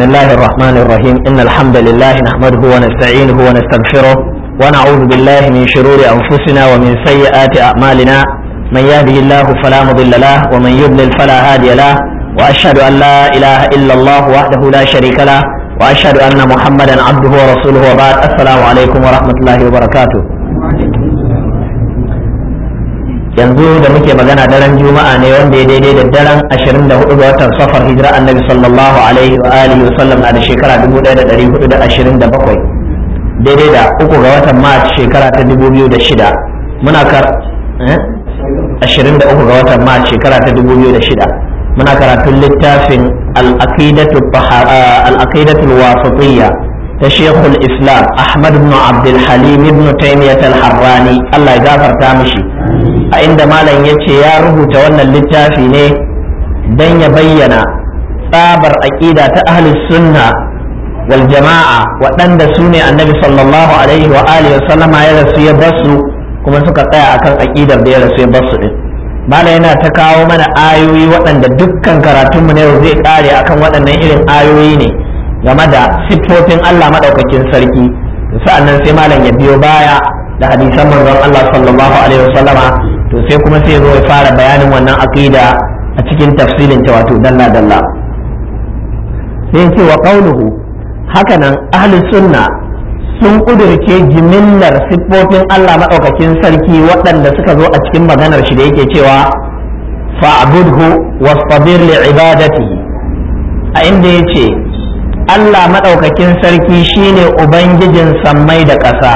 الله الرحمن الرحيم إن الحمد لله نحمده ونستعينه ونستغفره ونعوذ بالله من شرور أنفسنا ومن سيئات أعمالنا من يهده الله فلا مضل له ومن يضلل فلا هادي له وأشهد أن لا إله إلا الله وحده لا شريك له وأشهد أن محمدا عبده ورسوله وبعد السلام عليكم ورحمة الله وبركاته yanzu da muke magana daren juma'a ne wanda ya daidai da daren 24 ga watan safar hijira annabi sallallahu alaihi wa alihi wasallam na da shekara 1427 daidai da uku ga watan mars shekara ta 2006 muna kar 23 ga watan mars shekara ta 2006 muna karatun littafin al-aqidatu al-wasatiyya ta shekul islam ahmad ibn abdul halim ibn taymiyyah al-harrani Allah ya gafarta mishi a inda malam ya ce ya rubuta wannan littafi ne don ya bayyana tsabar aƙida ta ahlus sunna wal jama'a waɗanda su ne annabi sallallahu alaihi wa alihi sallama ya rasu ya basu kuma suka tsaya akan aƙidar da ya rasu ya basu din malam yana ta kawo mana ayoyi waɗanda dukkan karatunmu na yau zai ƙare akan waɗannan irin ayoyi ne game da siffofin Allah maɗaukakin sarki sa'annan sai malam ya biyo baya da hadisan manzon Allah sallallahu alaihi wasallama to sai kuma sai zo ya fara bayanin wannan aqida a cikin tafsilin ta wato dalla dalla sai ce wa qauluhu hakanan ahli sunna sun kudurce jimillar siffofin Allah madaukakin sarki waɗanda suka zo a cikin maganar shi da yake cewa fa'budhu wastabir li ibadatihi a inda yace Allah madaukakin sarki shine ubangijin sammai da ƙasa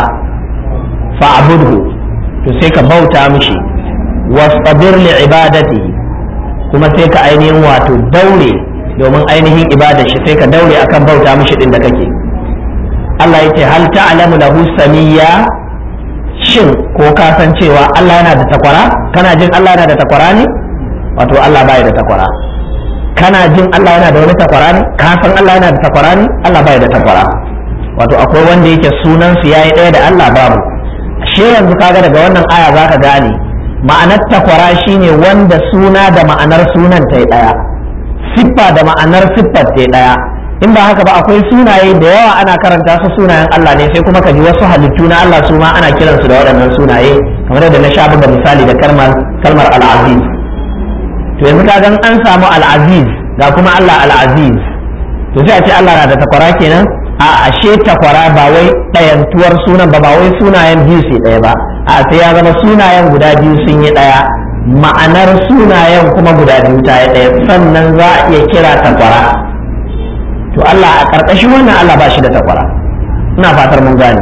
fa'budhu to sai ka bauta mishi wastabir li ibadati kuma sai ka ainihin wato daure domin ainihin ibadar shi sai ka daure akan bauta mishi din da kake Allah yake hal ta'lamu lahu samiyya shin ko ka san cewa Allah yana da takwara kana jin Allah yana da takwara ne wato Allah bai da takwara kana jin Allah yana da wani takwara ne ka san Allah yana da takwara ne Allah bai da takwara wato akwai wanda yake sunan su yayi ɗaya da Allah babu shi yanzu kaga daga wannan aya zaka gane ma'anar takwara shine wanda suna da ma'anar sunan ta ɗaya siffa da ma'anar siffar ta ɗaya in ba haka ba akwai sunaye da yawa ana karanta su sunayen Allah ne sai kuma ka ji wasu halittu na Allah su ma ana kiransu da waɗannan sunaye kamar da na sha buga misali da kalmar kalmar al-aziz to yanzu kaga an samu al-aziz ga kuma Allah al-aziz to sai a ce Allah na da takwara kenan a ashe takwara ba wai ɗayantuwar sunan ba ba wai sunayen biyu sai ɗaya ba a sai ya zama sunayen guda biyu sun yi ɗaya ma'anar sunayen kuma guda biyu ta yi ɗaya sannan za a iya kira takwara to Allah a ƙarƙashin wannan Allah ba shi da takwara ina fatar mun gane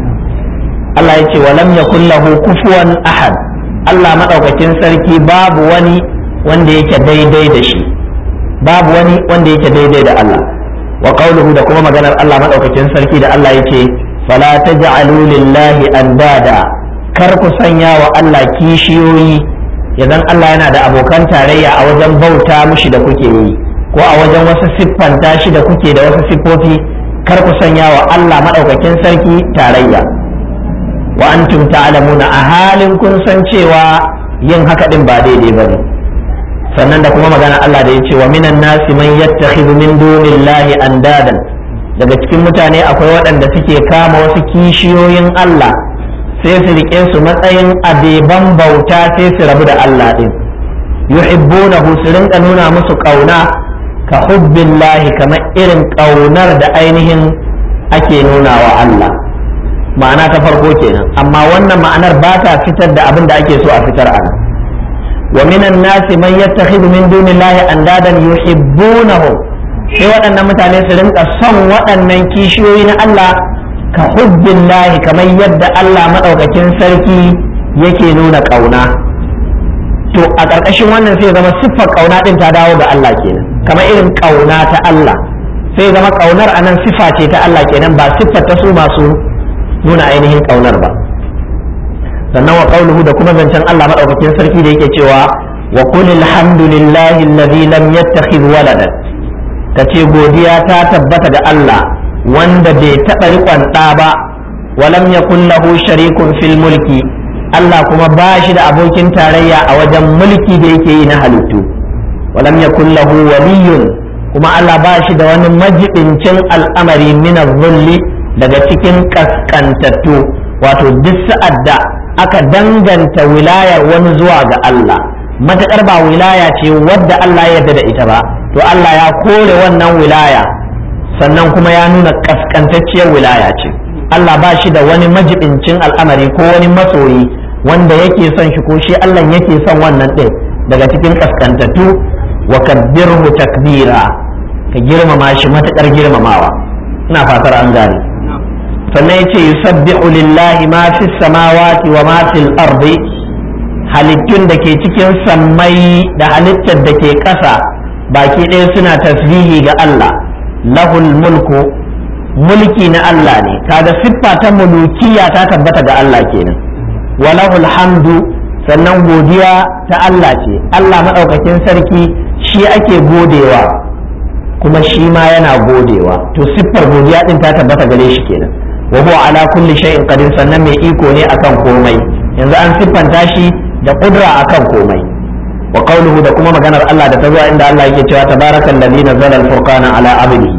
Allah ya ce wa lam yakul lahu kufuwan ahad Allah madaukakin sarki babu wani wanda yake daidai da shi babu wani wanda yake daidai da Allah wa qawluhu da kuma maganar Allah madaukakin sarki da Allah yake fala taj'alu lillahi andada kar ku sanya wa Allah kishiyoyi idan Allah yana da abokan tarayya a wajen bauta mushi da kuke yi ko a wajen wasu siffanta shi da kuke da wasu siffofi kar ku sanya wa Allah madaukakin sarki tarayya wa antum ta'lamuna a halin kun san cewa yin haka din ba daidai bane sannan da kuma magana Allah da ya ce wa minan nasi man yattakhidhu min dunillahi andadan daga cikin mutane akwai waɗanda suke kama wasu kishiyoyin Allah sai su rike su matsayin abeban bauta sai su rabu da Allah din yuhibbunahu su rinka nuna musu kauna ka hubbillahi kamar irin kaunar da ainihin ake nuna wa Allah ma'ana ta farko kenan amma wannan ma'anar ba ta fitar da abin da ake so a fitar a nan ومن الناس من يتخذ من دون الله اندادا يحبونهم sai waɗannan mutane su rinka son waɗannan kishiyoyi na Allah ka hubbin lahi kamar yadda Allah maɗaukakin sarki yake nuna ƙauna to a ƙarƙashin wannan sai zama siffar ƙauna ɗin ta dawo ga Allah kenan kamar irin ƙauna ta Allah sai zama ƙaunar a nan siffa ce ta Allah kenan ba siffar ta su masu nuna ainihin ƙaunar ba sannan wa qauluhu da kuma zancen Allah madaukakin sarki da yake cewa wa qul alhamdulillahi alladhi lam yattakhidh waladan kace godiya ta tabbata ga Allah wanda bai taɓa riƙon ɗa ba wa lam yakul lahu sharikun fil mulki Allah kuma ba shi da abokin tarayya a wajen mulki da yake yi na halittu wa lam yakul lahu waliyyun kuma Allah ba shi da wani majibincin al'amari min zulli daga cikin kaskantattu wato duk sa'ad da aka danganta wilayar wani zuwa ga Allah matuƙar ba wilaya ce wadda Allah ya yarda da ita ba to Allah ya kore wannan wilaya sannan kuma ya nuna kaskantacciyar wilaya ce Allah ba shi da wani majibincin al'amari ko wani masoyi wanda yake son shi ko shi Allah yake son wannan ɗin daga cikin kaskantattu wa kabbirhu takbira ka girmama shi matuƙar girmamawa ina fatar an gane sannan yace yusabbihu lillahi ma fis samawati wa ma fil ardi halittun da ke cikin sammai da halittar da ke ƙasa baki ɗaya suna tasbihi ga Allah lahul mulku mulki na Allah ne kaga siffa ta mulukiya ta tabbata ga Allah kenan wa lahul hamdu sannan godiya ta Allah ce Allah maɗaukakin sarki shi ake godewa kuma shi ma yana godewa to siffar godiya din ta tabbata gare shi kenan wa huwa ala kulli shay'in qadir sannan mai iko ne akan komai yanzu an siffanta shi da kudra akan komai wa qawluhu da kuma maganar Allah da ta zuwa inda Allah yake cewa tabarakal ladzi nazzala al-furqana ala abdihi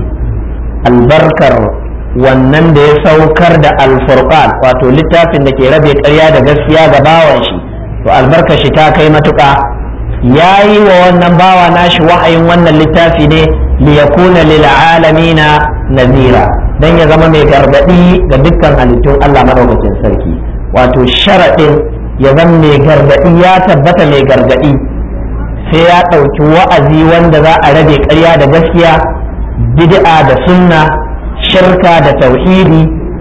albarkar wannan da ya saukar da al-furqan wato littafin da ke rabe ƙarya da gaskiya ga bawan shi to albarkar shi ta kai matuƙa yayi wa wannan bawa nashi wahayin wannan littafi ne liyakuna lil alamina nazira dan ya zama mai gargadi ga dukkan halittun Allah madaukakin sarki wato sharaɗin ya zama mai gargadi ya tabbata mai gargadi sai ya ɗauki wa'azi wanda za a rabe ƙarya da gaskiya bid'a da sunna shirka da tauhidi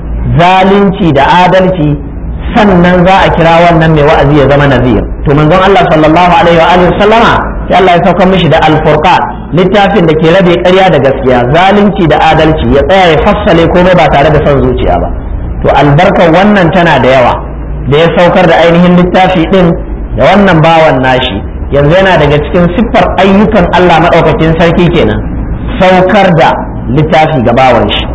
zalunci da adalci sannan za a kira wannan mai wa'azi ya zama nazir to manzon Allah sallallahu alaihi wa alihi sallama sai Allah ya saukar mishi da al-furqan littafin da ke rabe ƙarya da gaskiya zalunci da adalci ya tsaya ya fassale komai ba tare da son zuciya ba to albarkar wannan tana da yawa da ya saukar da ainihin littafi din da wannan bawan nashi yanzu yana daga cikin siffar ayyukan Allah maɗaukakin sarki kenan saukar da littafi ga bawan shi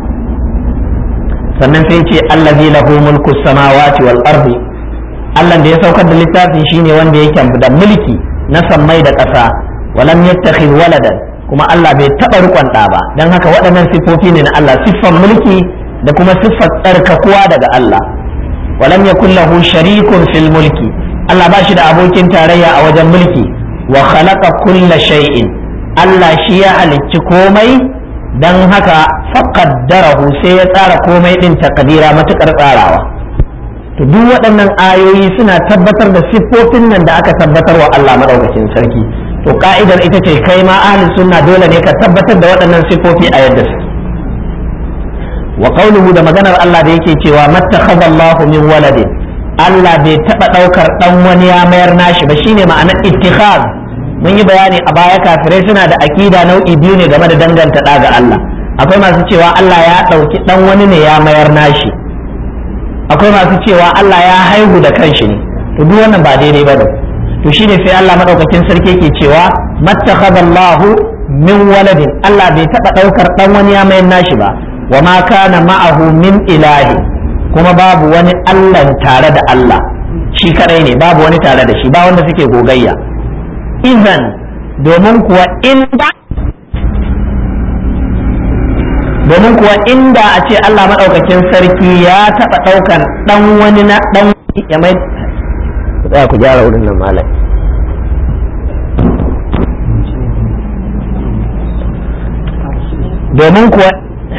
sannan sai ce allazi lahu mulku samawati wal ardi Allah da ya saukar da littafin shine wanda yake da mulki na sammai da ƙasa walam yattakhidh waladan kuma Allah bai taɓa rikon ɗa ba don haka waɗannan siffofi ne na Allah siffar mulki da kuma siffar tsarkakuwa daga Allah walam yakul lahu sharikun fil mulki Allah ba shi da abokin tarayya a wajen mulki wa khalaqa kulla shay'in Allah shi ya halicci komai dan haka faqaddarahu sai ya tsara komai din takdira matukar tsarawa to duk waɗannan ayoyi suna tabbatar da siffofin nan da aka tabbatar wa Allah madaukakin sarki to ka'idar ita ce kai ma ahli sunna dole ne ka tabbatar da waɗannan siffofi a yadda su wa qawluhu da maganar Allah da yake cewa mattakhadha Allahu min waladin Allah bai taɓa ɗaukar ɗan wani ya mayar nashi ba shine ma'anar ittikhaz mun yi bayani a baya kafirai suna da akida nau'i biyu ne game da danganta ɗa ga Allah akwai masu cewa Allah ya ɗauki ɗan wani ne ya mayar nashi akwai masu cewa Allah ya haihu da kanshi ne to duk wannan ba daidai ba ne to shine sai Allah madaukakin sarki ke cewa mattakhadallahu min waladin Allah bai taɓa ɗaukar ɗan wani ya mayar nashi ba wa ma kana ma'ahu min ilahi kuma babu wani Allah tare da Allah shi kadai ne babu wani tare da shi ba wanda suke gogayya izan domin kuwa inda domin kuwa inda a ce Allah maɗaukakin sarki ya taɓa ɗaukar ɗan wani na ɗan ya mai za ku gyara wurin nan malam domin kuwa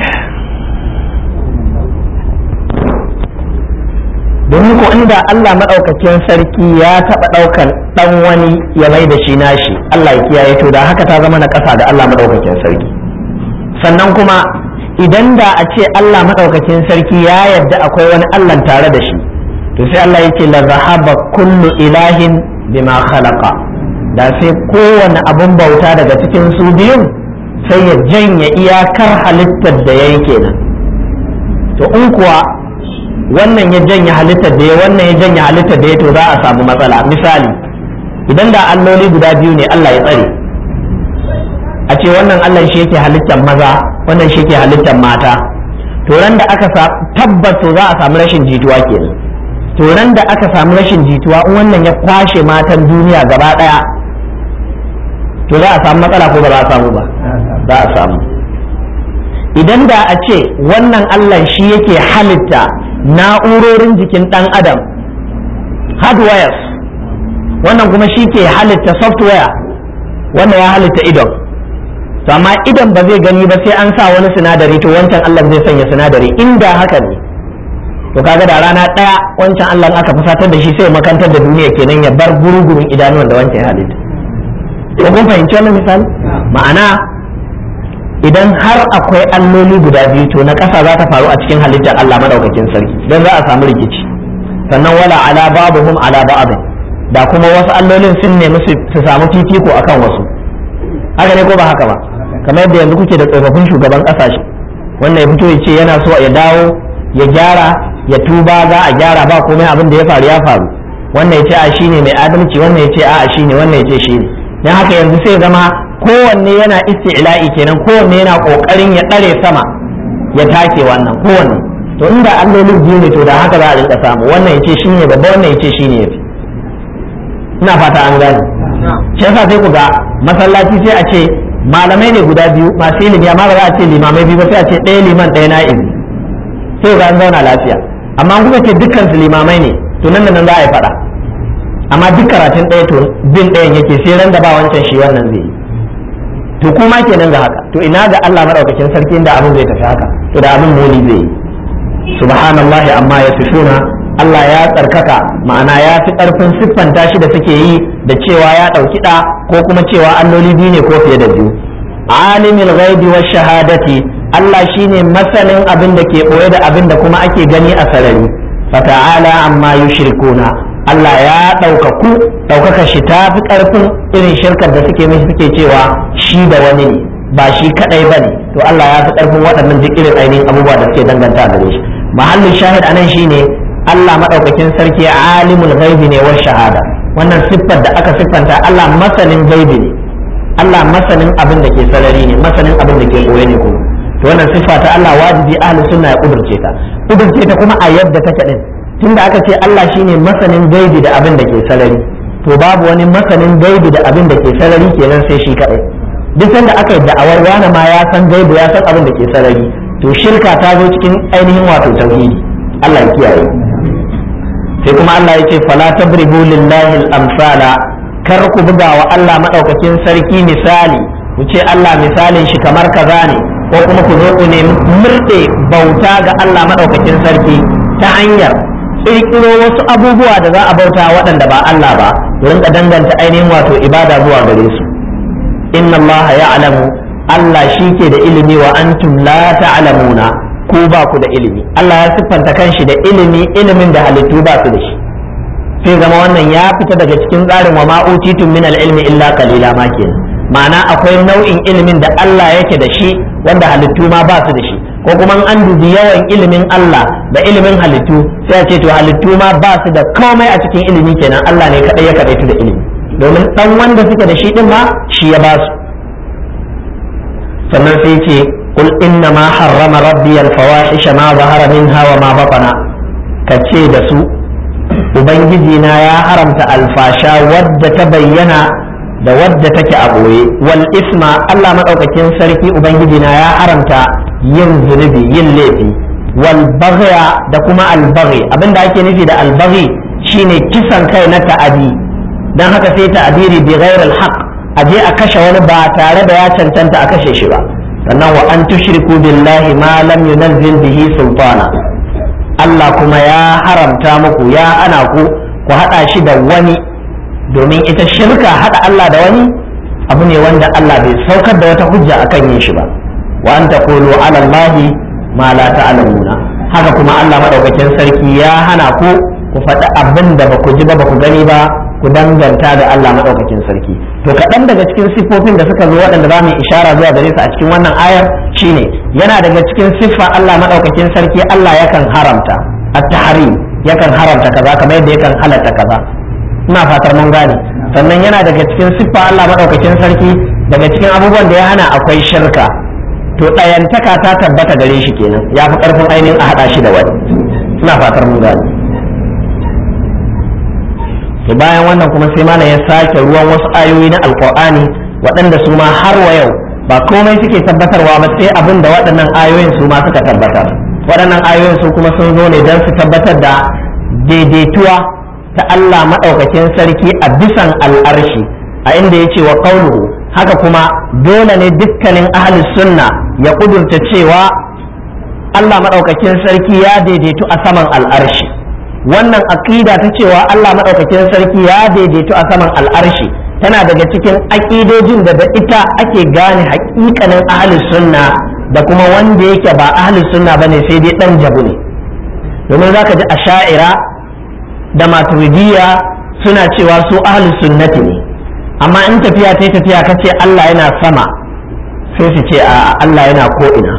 domin ko inda Allah maɗaukakin sarki ya taɓa ɗaukar ɗan wani ya mai da shi nashi Allah ya kiyaye to da haka ta zama na ƙasa da Allah maɗaukakin sarki sannan kuma idan da a ce Allah maɗaukakin sarki ya yarda akwai wani Allah tare da shi to sai Allah ya ce la zahaba kullu ilahin bima khalaqa da sai kowane abun bauta daga cikin su biyun sai ya janye iyakar halittar da ya yi kenan to in kuwa wannan ya janye halittar da ya wannan ya janye halittar da ya to za a samu matsala misali idan da alloli guda biyu ne Allah ya tsare a ce wannan Allah shi yake halittar maza wannan shi yake halittar mata to ran da aka tabbas to za a samu rashin jituwa kenan to ran da aka samu rashin jituwa in wannan ya kwashe matan duniya gaba daya to za a samu matsala ko ba za a samu ba za a samu idan da a ce wannan Allah shi yake halitta na'urorin jikin ɗan adam hardwires wannan kuma shi ke halitta software wannan ya halitta idon to amma idon ba zai gani ba sai an sa wani sinadari to wancan Allah zai sanya sinadari inda haka ne to kaga da rana ɗaya wancan Allah aka fusatar da shi sai makantar da duniya kenan ya bar gurugurun idanuwan da wancan ya halitta ko kun fahimci wannan misali ma'ana idan har akwai alloli guda biyu to na ƙasa za ta faru a cikin halittar Allah madaukakin sarki don za a samu rikici sannan wala ala babuhum ala ba'd da kuma wasu allolin sun nemi su samu fifiko akan wasu haka ne ko ba haka ba kamar yadda yanzu kuke da tsofaffin shugaban ƙasashe wannan ya fito ya ce yana so ya dawo ya gyara ya tuba za a gyara ba komai abin da ya faru ya faru wannan ya ce a shine mai adalci wannan ya ce a shine wannan ya ce shine dan haka yanzu sai zama kowanne yana isti'la'i kenan kowanne yana kokarin ya ɗare sama ya take wannan kowanne to inda allolin biyu ne to da haka za a rinka samu wannan ya ce shine babba wannan ya ce shine yafi ina fata an gane shi yasa sai ku ga masallaci sai a ce malamai ne guda biyu masu ilimi amma ba za a ce limamai biyu ba sai a ce ɗaya liman ɗaya na'ibi sai ga an zauna lafiya amma an kuka ce dukkan su limamai ne to nan da nan za a yi faɗa amma duk karatun ɗaya to bin ɗayan yake sai ran da ba wancan shi wannan zai yi to kuma kenan ga haka to ina ga Allah madaukakin sarki inda abin zai tafi haka to da abin moli zai yi subhanallahi amma ya sifuna Allah ya tsarkaka ma'ana ya fi ƙarfin siffanta shi da suke yi da cewa ya ɗauki ɗa ko kuma cewa alloli biyu ne ko fiye da biyu alimul ghaibi wa shahadati Allah shine masanin abin da ke ɓoye da abin da kuma ake gani a sarari fata'ala amma yushrikuna Allah ya ɗaukaku ɗaukaka shi ta fi ƙarfin irin shirkar da suke mishi suke cewa shi da wani ne ba shi kaɗai ba ne to Allah ya fi ƙarfin waɗannan duk irin ainihin abubuwa da suke danganta gare shi mahallin shahid anan shine Allah maɗaukakin sarki alimul ghaibi ne wa shahada wannan siffar da aka siffanta Allah masanin ghaibi ne Allah masanin abin da ke sarari ne masanin abin da ke koye ne kuma to wannan siffa ta Allah wajibi ahli sunna ya kudurce ta kudurce ta kuma a yadda take din tunda aka ce Allah shine masanin gaibi da abin da ke sarari to babu wani masanin gaibi da abin da ke sarari kenan sai shi kadai duk sanda aka yi da'awar wani ma ya san gaibi ya san abin da ke sarari to shirka ta zo cikin ainihin wato tauhidi Allah ya kiyaye sai kuma Allah ya ce fala tabribu lillahi al-amsala kar ku buga wa Allah madaukakin sarki misali ku ce Allah misalin shi kamar kaza ne ko kuma ku zo ku ne murɗe bauta ga Allah madaukakin sarki ta hanyar kirkiro wasu abubuwa da za a bauta waɗanda ba Allah ba ku rinka danganta ainihin wato ibada zuwa gare su inna Allah ya'lamu Allah shi ke da ilimi wa antum la ta'lamuna ku ba ku da ilimi Allah ya siffanta kanshi da ilimi ilimin da halittu ba su da shi sai zama wannan ya fita daga cikin tsarin wa ma'utitun min ilmi illa qalila ma kenan ma'ana akwai nau'in ilimin da Allah yake da shi wanda halittu ma ba su da shi ko kuma an dubi yawan ilimin Allah da ilimin halittu sai a ce to halittu ma ba su da komai a cikin ilimi kenan Allah ne kadai ya kadaitu da ilimi domin dan wanda suke da shi din ma shi ya ba su sannan sai ce qul inna ma harrama rabbi al fawahisha ma zahara minha wa ma batana kace da su ubangiji na ya haramta alfasha wadda ta bayyana da wadda take a ɓoye wal isma Allah maɗaukakin sarki ubangiji na ya haramta yin zunubi yin laifi wal baghya da kuma al baghi abinda ake nufi da al baghi shine kisan kai na ta'adi dan haka sai ta'abiri bi ghairi al haqq aje a kashe wani ba tare da ya cancanta a kashe shi ba sannan wa an tushriku billahi ma lam yunzil bihi sultana Allah kuma ya haramta muku ya ana ku ku haɗa shi da wani domin ita shirka haɗa Allah da wani abu ne wanda Allah bai saukar da wata hujja akan yin shi ba wa an taqulu ala Allahi ma la ta'lamuna haka kuma Allah madaukakin sarki ya hana ku ku faɗi abin da ba ku ji ba ba ku gani ba ku danganta da Allah madaukakin sarki to kaɗan daga cikin siffofin da suka zo waɗanda za mu ishara zuwa gare su a cikin wannan ayar shine yana daga cikin siffa Allah madaukakin sarki Allah yakan haramta at-tahrim yakan haramta kaza kamar yadda yakan halatta kaza ina fatar mun gane sannan yana daga cikin siffa Allah madaukakin sarki daga cikin abubuwan da ya hana akwai shirka to ɗayantaka ta tabbata gare shi kenan ya fi ƙarfin ainihin a haɗa shi da wani ina fatar mun gane to bayan wannan kuma sai mana ya sake ruwan wasu ayoyi na alkur'ani waɗanda su ma har wa yau ba komai suke tabbatarwa ba sai abin da waɗannan ayoyin su ma suka tabbatar waɗannan ayoyin su kuma sun zo ne don su tabbatar da daidaituwa ta Allah maɗaukakin sarki a bisan al'arshi a inda ya ce wa ƙaunuhu haka kuma dole ne dukkanin ahli sunna ya ƙudurta cewa Allah maɗaukakin sarki ya daidaitu a saman al'arshi wannan aƙida ta cewa Allah maɗaukakin sarki ya daidaitu a saman al'arshi tana daga cikin aƙidojin da da ita ake gane haƙiƙanin ahli sunna da kuma wanda yake ba ahli sunna bane sai dai ɗan jabu ne domin zaka ji asha'ira da maturidiyya suna cewa su ahli sunnati ne amma in tafiya ta tafiya ka ce Allah yana sama sai su ce a Allah yana ko'ina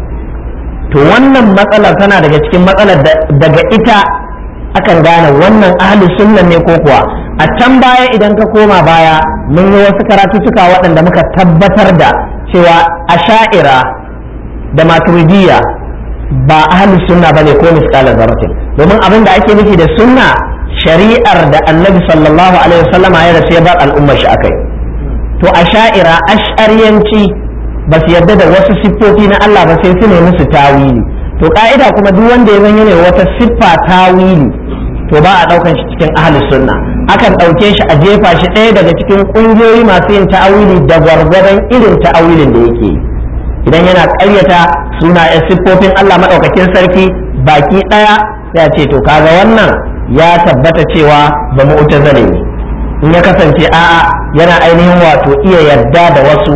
to wannan matsalar tana daga cikin matsalar daga ita akan gane wannan ahli sunnan ne ko kuwa a can baya idan ka koma baya mun yi wasu karatuttuka waɗanda muka tabbatar da cewa asha'ira da maturidiyya ba ahli sunna bane ko misqalar zarratin domin abin da ake nufi da sunna shari'ar da annabi sallallahu alaihi wasallama ya rasu ya bar al'ummar shi akai to a sha'ira ash'ariyanci ba su yarda da wasu siffofi na Allah ba sai su ne musu tawili to ka'ida kuma duk wanda ya zan ne wata siffa tawili to ba a daukan shi cikin ahli sunna akan dauke shi a jefa shi ɗaya daga cikin kungiyoyi masu yin ta'awili da gwargwadon irin ta'awilin da yake yi idan yana ƙaryata suna siffofin Allah maɗaukakin sarki baki ɗaya sai a ce to kaga wannan ya tabbata cewa ba mu'tazali ne in ya kasance a'a yana ainihin wato iya yarda da wasu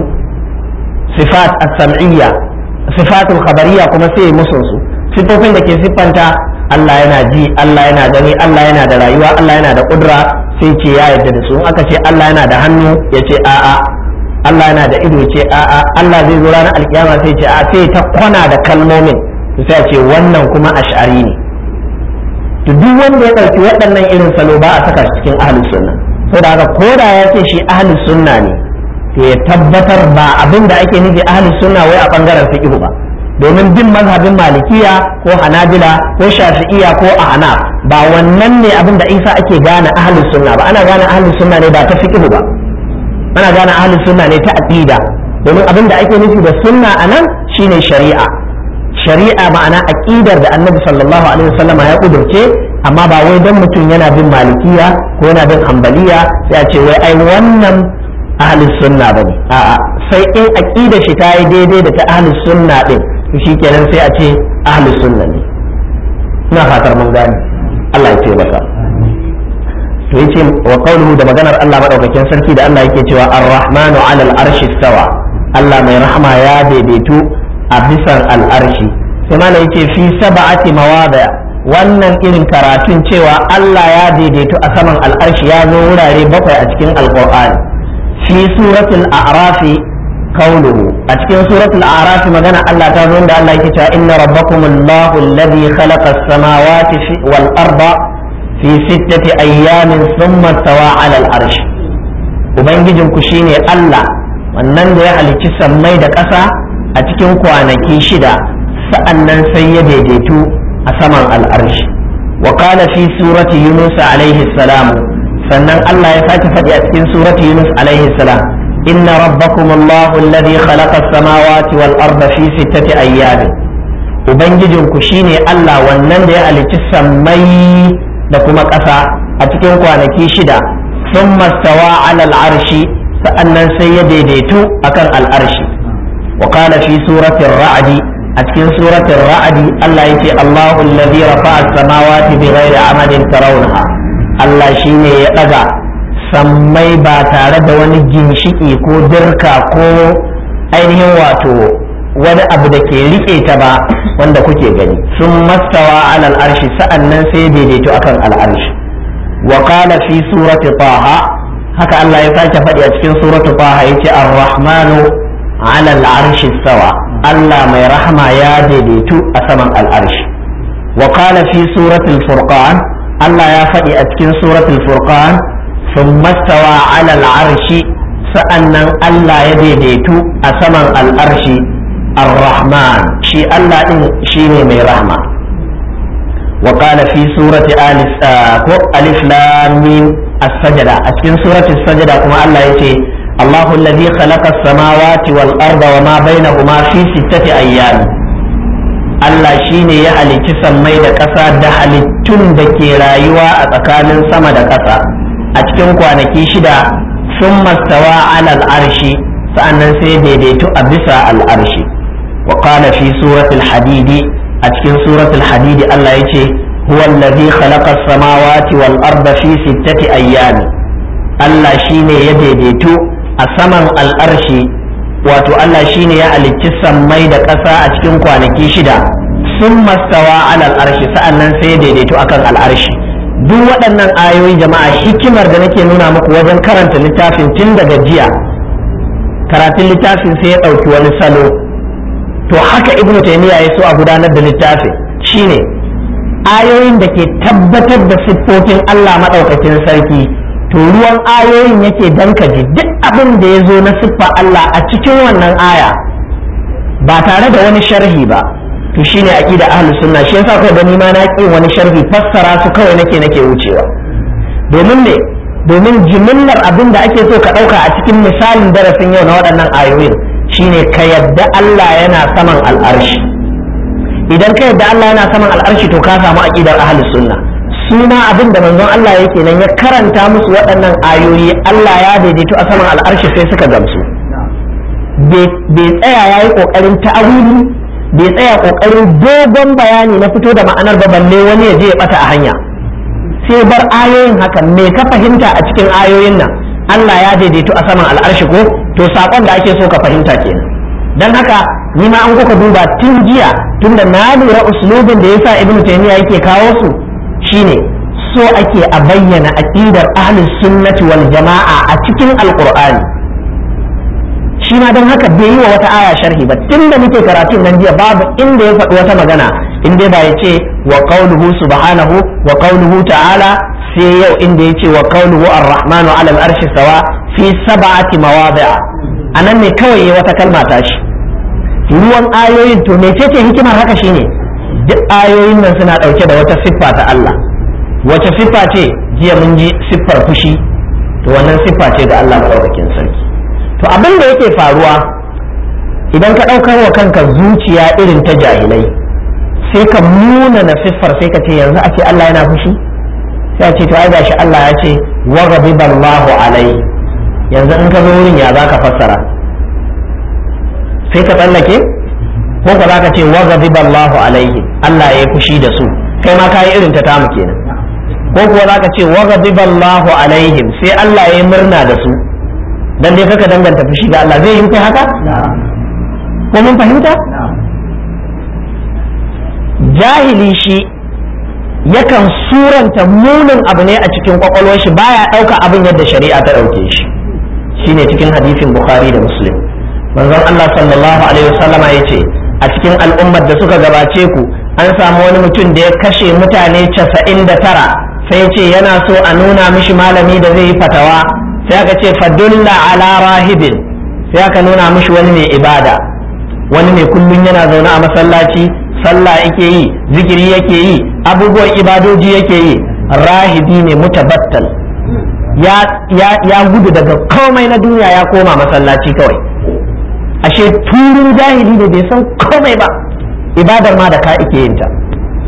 sifat as-sam'iyya sifatul khabariyya kuma sai musun su siffofin da ke siffanta Allah yana ji Allah yana gani Allah yana da rayuwa Allah yana da kudura sai ce ya yarda da su in aka ce Allah yana da hannu ya ce a'a Allah yana da ido ce a'a Allah zai zo ranar alkiyama sai ce a sai ta kwana da kalmomin sai ce wannan kuma ash'ari ne to duk wanda ya ɗauki waɗannan irin salo ba a saka cikin ahlus sunna saboda haka ko da ya ce shi ahlus sunna ne to ya tabbatar ba abin da ake nufi ahlus sunna wai a bangaren fiqh ba domin bin mazhabin malikiya ko hanabila ko shafi'iya ko ahnaf ba wannan ne abin da isa ake gane ahlus sunna ba ana gane ahlus sunna ne ba ta fiqh ba ana gane ahlus sunna ne ta aqida domin abin da ake nufi da sunna anan shine shari'a shari'a ma'ana aqidar da annabi sallallahu alaihi wasallama ya kudurce amma ba wai dan mutum yana bin malikiya ko yana bin hanbaliya sai a ce wai ai wannan ahlus sunna bane a'a sai in aqidar shi ta yi daidai da ta ahlus sunna din to shikenan sai a ce ahlus sunna ne ina fatar mun gane Allah ya taimaka to yace wa qawluhu da maganar Allah madaukakin sarki da Allah yake cewa ar-rahmanu 'ala al-arshi stawa Allah mai rahama ya daidaitu a bisan al-arshi sai mana yace fi sab'ati mawada wannan irin karatun cewa Allah ya daidaitu a saman al-arshi ya zo wurare bakwai a cikin al-Qur'ani fi suratul a'rafi qawluhu a cikin suratul a'raf magana Allah ta zo da Allah yake cewa inna rabbakumullahu alladhi khalaqa as-samawati wal arda fi sittati ayyamin thumma stawa 'ala al-arsh ubangijin ku shine Allah wannan da ya halicci sammai da ƙasa a cikin kwanaki shida sa'annan sai ya daidaitu a saman al-arsh wa qala fi surati yunus alayhi salam sannan Allah ya sake faɗi a cikin surati yunus alayhi salam inna rabbakum allahu alladhi khalaqa as-samawati wal arda fi sittati ayyamin ubangijin ku shine Allah wannan da ya halicci sammai da kuma ƙasa a cikin kwanaki shida sun mastawa alal arshi sa'annan sai ya daidaitu akan al'arshi wa qala fi suratin ra'adi a cikin suratin ra'adi Allah yace Allahu alladhi rafa'a as-samawati bighairi amadin tarawnaha Allah shine ya daga sammai ba tare da wani ginshiki ko dirka ko ainihin wato wani abu da ke rike ta ba wanda kuke gani sun mastawa alal arshi sa'annan sai daidaito akan al'arshi wa qala fi surati taha haka Allah ya sake faɗi a cikin surati taha yace ar-rahmanu ala al-arshi sawa Allah mai rahama ya daidaitu a saman al'arshi wa qala fi surati al-furqan Allah ya faɗi a cikin surati al-furqan ثم استوى على العرش sa'annan Allah ya daidaitu a saman al'arshi الرحمن شي الله إن شي مي رحمة وقال في سورة آل ألف لام ميم السجدة أسكن سورة السجدة كما الله يتي Allahu alladhi khalaqa as-samawati wal arda wa ma bainahuma fi sittati ayyam Allah shine ya halicci sammai da ƙasa da halittun da ke rayuwa a tsakanin sama da ƙasa a cikin kwanaki shida sun mastawa alal arshi sa'annan sai daidaitu a bisa al'arshi wa qala fi suratul hadidi a cikin suratul hadidi Allah yace huwa allazi khalaqa as-samawati wal arda fi sittati ayyami Allah shine ya daidaitu a saman al'arshi wato Allah shine ya halicci sammai da ƙasa a cikin kwanaki shida sun mastawa alal arshi sa'annan sai ya daidaitu akan al'arshi duk waɗannan ayoyi jama'a hikimar da nake nuna muku wajen karanta littafin tun daga jiya karatun littafin sai ya ɗauki wani salo to haka ibnu taymiya ya so a gudanar da littafin shine ayoyin da ke tabbatar da siffofin Allah maɗaukakin sarki to ruwan ayoyin yake dankaji duk abin da ya zo na siffa Allah a cikin wannan aya ba tare da wani sharhi ba to shine aqida ahlus sunna shi yasa kawai gani ma na ƙin wani sharhi fassara su kawai nake nake wucewa domin me domin jimillar abin da ake so ka ɗauka a cikin misalin darasin yau na waɗannan ayoyin shine ka yadda Allah yana saman al'arshi idan ka yadda Allah yana saman al'arshi to ka samu aqidar ahlus sunna su ma abin da manzon Allah yake nan ya karanta musu waɗannan ayoyi Allah ya daidaito a saman al'arshi sai suka gamsu bai tsaya ya yi ƙoƙarin ta'awili bai tsaya ƙoƙarin dogon bayani na fito da ma'anar ba balle wani ya je ya ɓata a hanya sai bar ayoyin haka me ka fahimta a cikin ayoyin nan Allah ya daidaito a saman al'arshi ko to saƙon da ake so ka fahimta kenan dan haka ni ma an kuka duba tun jiya tunda na lura uslubin da yasa ibnu taymiya yake kawo su shine so ake a bayyana aqidar ahlus sunnati wal jama'a a cikin alqur'ani shi ma don haka bai yi wa wata aya sharhi ba tunda muke karatun nan jiya babu inda ya faɗi wata magana in dai ba ya ce wa qawluhu subhanahu wa qawluhu ta'ala sai yau inda ya ce wa qawluhu ar-rahmanu 'ala al-arshi sawa fi sab'ati mawadi'a anan ne kawai ya wata kalma ta shi ruwan ayoyin to mecece hikimar haka shine duk ayoyin nan suna ɗauke da wata siffa ta Allah wace siffa ce jiya mun ji siffar fushi to wannan siffa ce ga Allah maɗaukakin sarki to abin da yake faruwa idan ka ɗaukar wa kanka zuciya irin ta jahilai sai ka muna na siffar sai ka ce yanzu a ce Allah yana fushi sai a ce to ai gashi Allah ya ce wa ghadiballahu alai yanzu in ka zo wurin ya zaka fassara sai ka tsallake ko ka zaka ce wa ghadiballahu alaihi Allah ya yi fushi da su kai ma kai irin ta tamu kenan ko kuwa zaka ce wa ghadiballahu alaihim sai Allah ya yi murna da su dan dai kaka danganta fushi ga Allah zai yi kai haka ko mun fahimta jahili shi yakan suranta munin abu ne a cikin kwakwalwar shi baya ɗauka abin yadda shari'a ta ɗauke shi shine cikin hadisin bukhari da muslim manzon Allah sallallahu alaihi wasallama ya ce a cikin al'ummar da suka gabace ku an samu wani mutum da ya kashe mutane casa'in da tara sai ce yana so a nuna mishi malami da zai yi fatawa sai aka ce fadulla ala rahibin sai aka nuna mishi wani mai ibada wani mai kullum yana zaune a masallaci sallah yake yi zikiri yake yi abubuwan ibadoji yake yi rahibi ne mutabattal ya, ya, ya gudu daga komai na duniya ya koma masallaci kawai ashe turin jahili da bai san komai ba ibadar ma da ka ike yin ta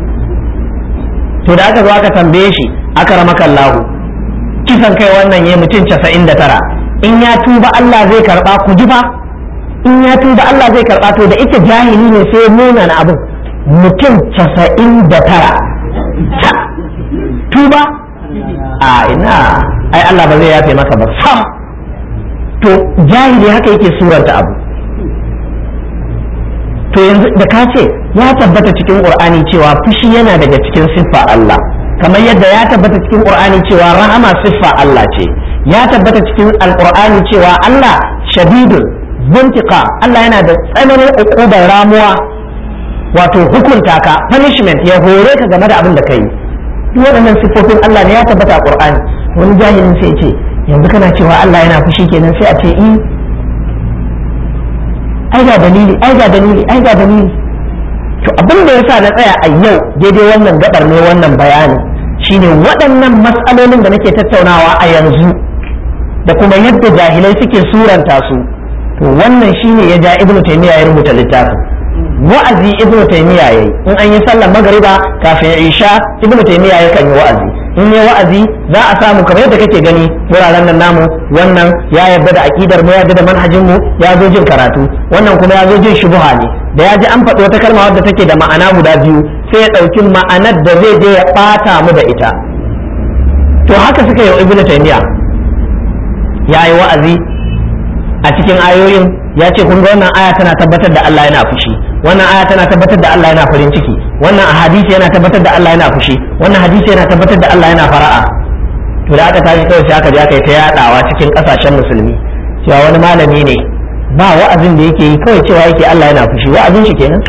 to da aka zo aka tambaye shi aka rama kallahu kisan kai wannan ya mutum casa'in da tara in ya tuba Allah zai karba ku ji fa in ya tuba Allah zai karba to da ita jahili ne sai nuna na abin mutum casa'in da tara tuba a ina ai Allah ba zai yafe maka ba sam to jahili haka yake suranta abu to yanzu da ka ce ya tabbata cikin qur'ani cewa fushi yana daga cikin siffa Allah kamar yadda ya tabbata cikin qur'ani cewa rahama siffa Allah ce ya tabbata cikin alqur'ani cewa Allah shadidun buntika Allah yana da tsananin uqubar ramuwa wato hukunta ka punishment ya hore ka game da abin da kai duk waɗannan siffofin Allah ne ya tabbata a qur'ani wani jahilin sai ce yanzu kana cewa Allah yana fushi kenan sai a ce i ai ga dalili ai ga dalili ai ga dalili to abin da yasa na tsaya a yau daidai wannan gabar ne wannan bayani shine waɗannan matsalolin da nake tattaunawa a yanzu da kuma yadda jahilai suke suranta su to wannan shine ya ja ibnu taymiya ya rubuta littafin wa'azi ibnu taymiya yayi in an yi sallar magariba kafin isha ibnu taymiya yakan yi wa'azi in yi wa'azi za a samu kamar yadda kake gani wuraren nan namu wannan ya yarda da aqidar mu ya yarda da manhajin mu ya zo jin karatu wannan kuma ya zo jin shubuha ne da ya ji an faɗi wata kalma wadda take da ma'ana guda biyu sai ya ɗauki ma'anar da zai je ya ɓata mu da ita to haka suka yi ibnu taymiya ya yi wa'azi a cikin ayoyin ya ce kun ga wannan aya tana tabbatar da Allah yana fushi wannan aya tana tabbatar da Allah yana farin ciki wannan a hadisi yana tabbatar da Allah yana fushi wannan hadisi yana tabbatar da Allah yana fara'a to da aka tashi kawai sai aka je aka yi ta yadawa cikin kasashen musulmi cewa wani malami ne ba wa'azin da yake yi kawai cewa yake Allah yana fushi wa'azin shi kenan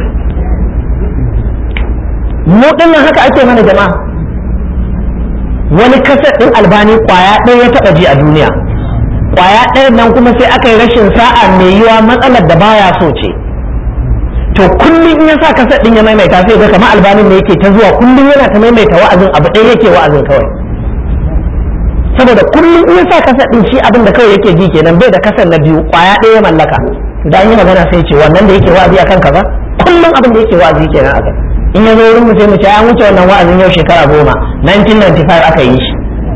mu dinnan haka ake mana jama'a wani kasar din albani kwaya ɗaya ya taɓa ji a duniya kwaya ɗayan nan kuma sai aka yi rashin sa'a mai yiwa matsalar da baya so ce to kullum in ya sa kasa ɗin ya maimaita sai ga kamar albanin ne yake ta zuwa kullum yana ta maimaita wa'azin abu ɗaya yake wa'azin kawai saboda kullum in ya sa kasa ɗin shi abin da kawai yake ji kenan bai da kasar na biyu kwaya ɗaya ya mallaka da an yi magana sai ce wannan da yake wa'azi akan kaza kullum abin da yake wa'azi kenan akan in ya zo wurin mu sai mu ce an wuce wannan wa'azin yau shekara goma 1995 aka yi shi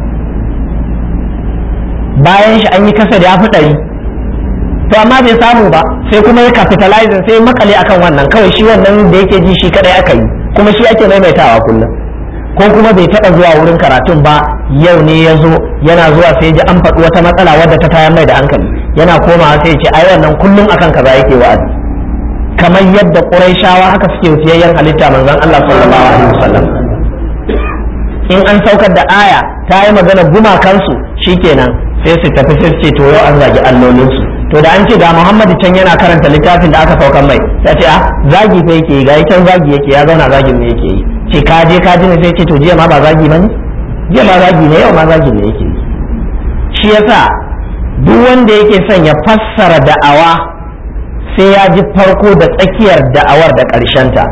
bayan shi an yi kasa da ya fi ɗari to amma bai samu ba sai kuma ya capitalizing sai makale akan wannan kawai shi wannan da yake ji shi kadai aka yi kuma shi ake maimaitawa kullum ko kuma bai taɓa zuwa wurin karatun ba yau ne ya zo yana zuwa sai ji an faɗi wata matsala wadda ta tayar mai da hankali yana komawa sai ya ce ai wannan kullum akan kaza yake wa'azi kamar yadda ƙuraishawa haka suke fiyayyen halitta manzon Allah sallallahu alaihi wasallam in an saukar da aya ta yi magana gumakansu shikenan sai su tafi sai ce to yau an zagi allolinsu to da an ce ga Muhammadu can yana karanta littafin da aka saukan mai sai ce a zagi fa yake ga can zagi yake ya zauna zagin ne yake yi ce ka je ka ji ne sai ce to jiya ma ba zagi bane jiya ma zagi ne yau ma zagi ne yake yi shi yasa duk wanda yake son ya fassara da'awa sai ya ji farko da tsakiyar da'awar da ta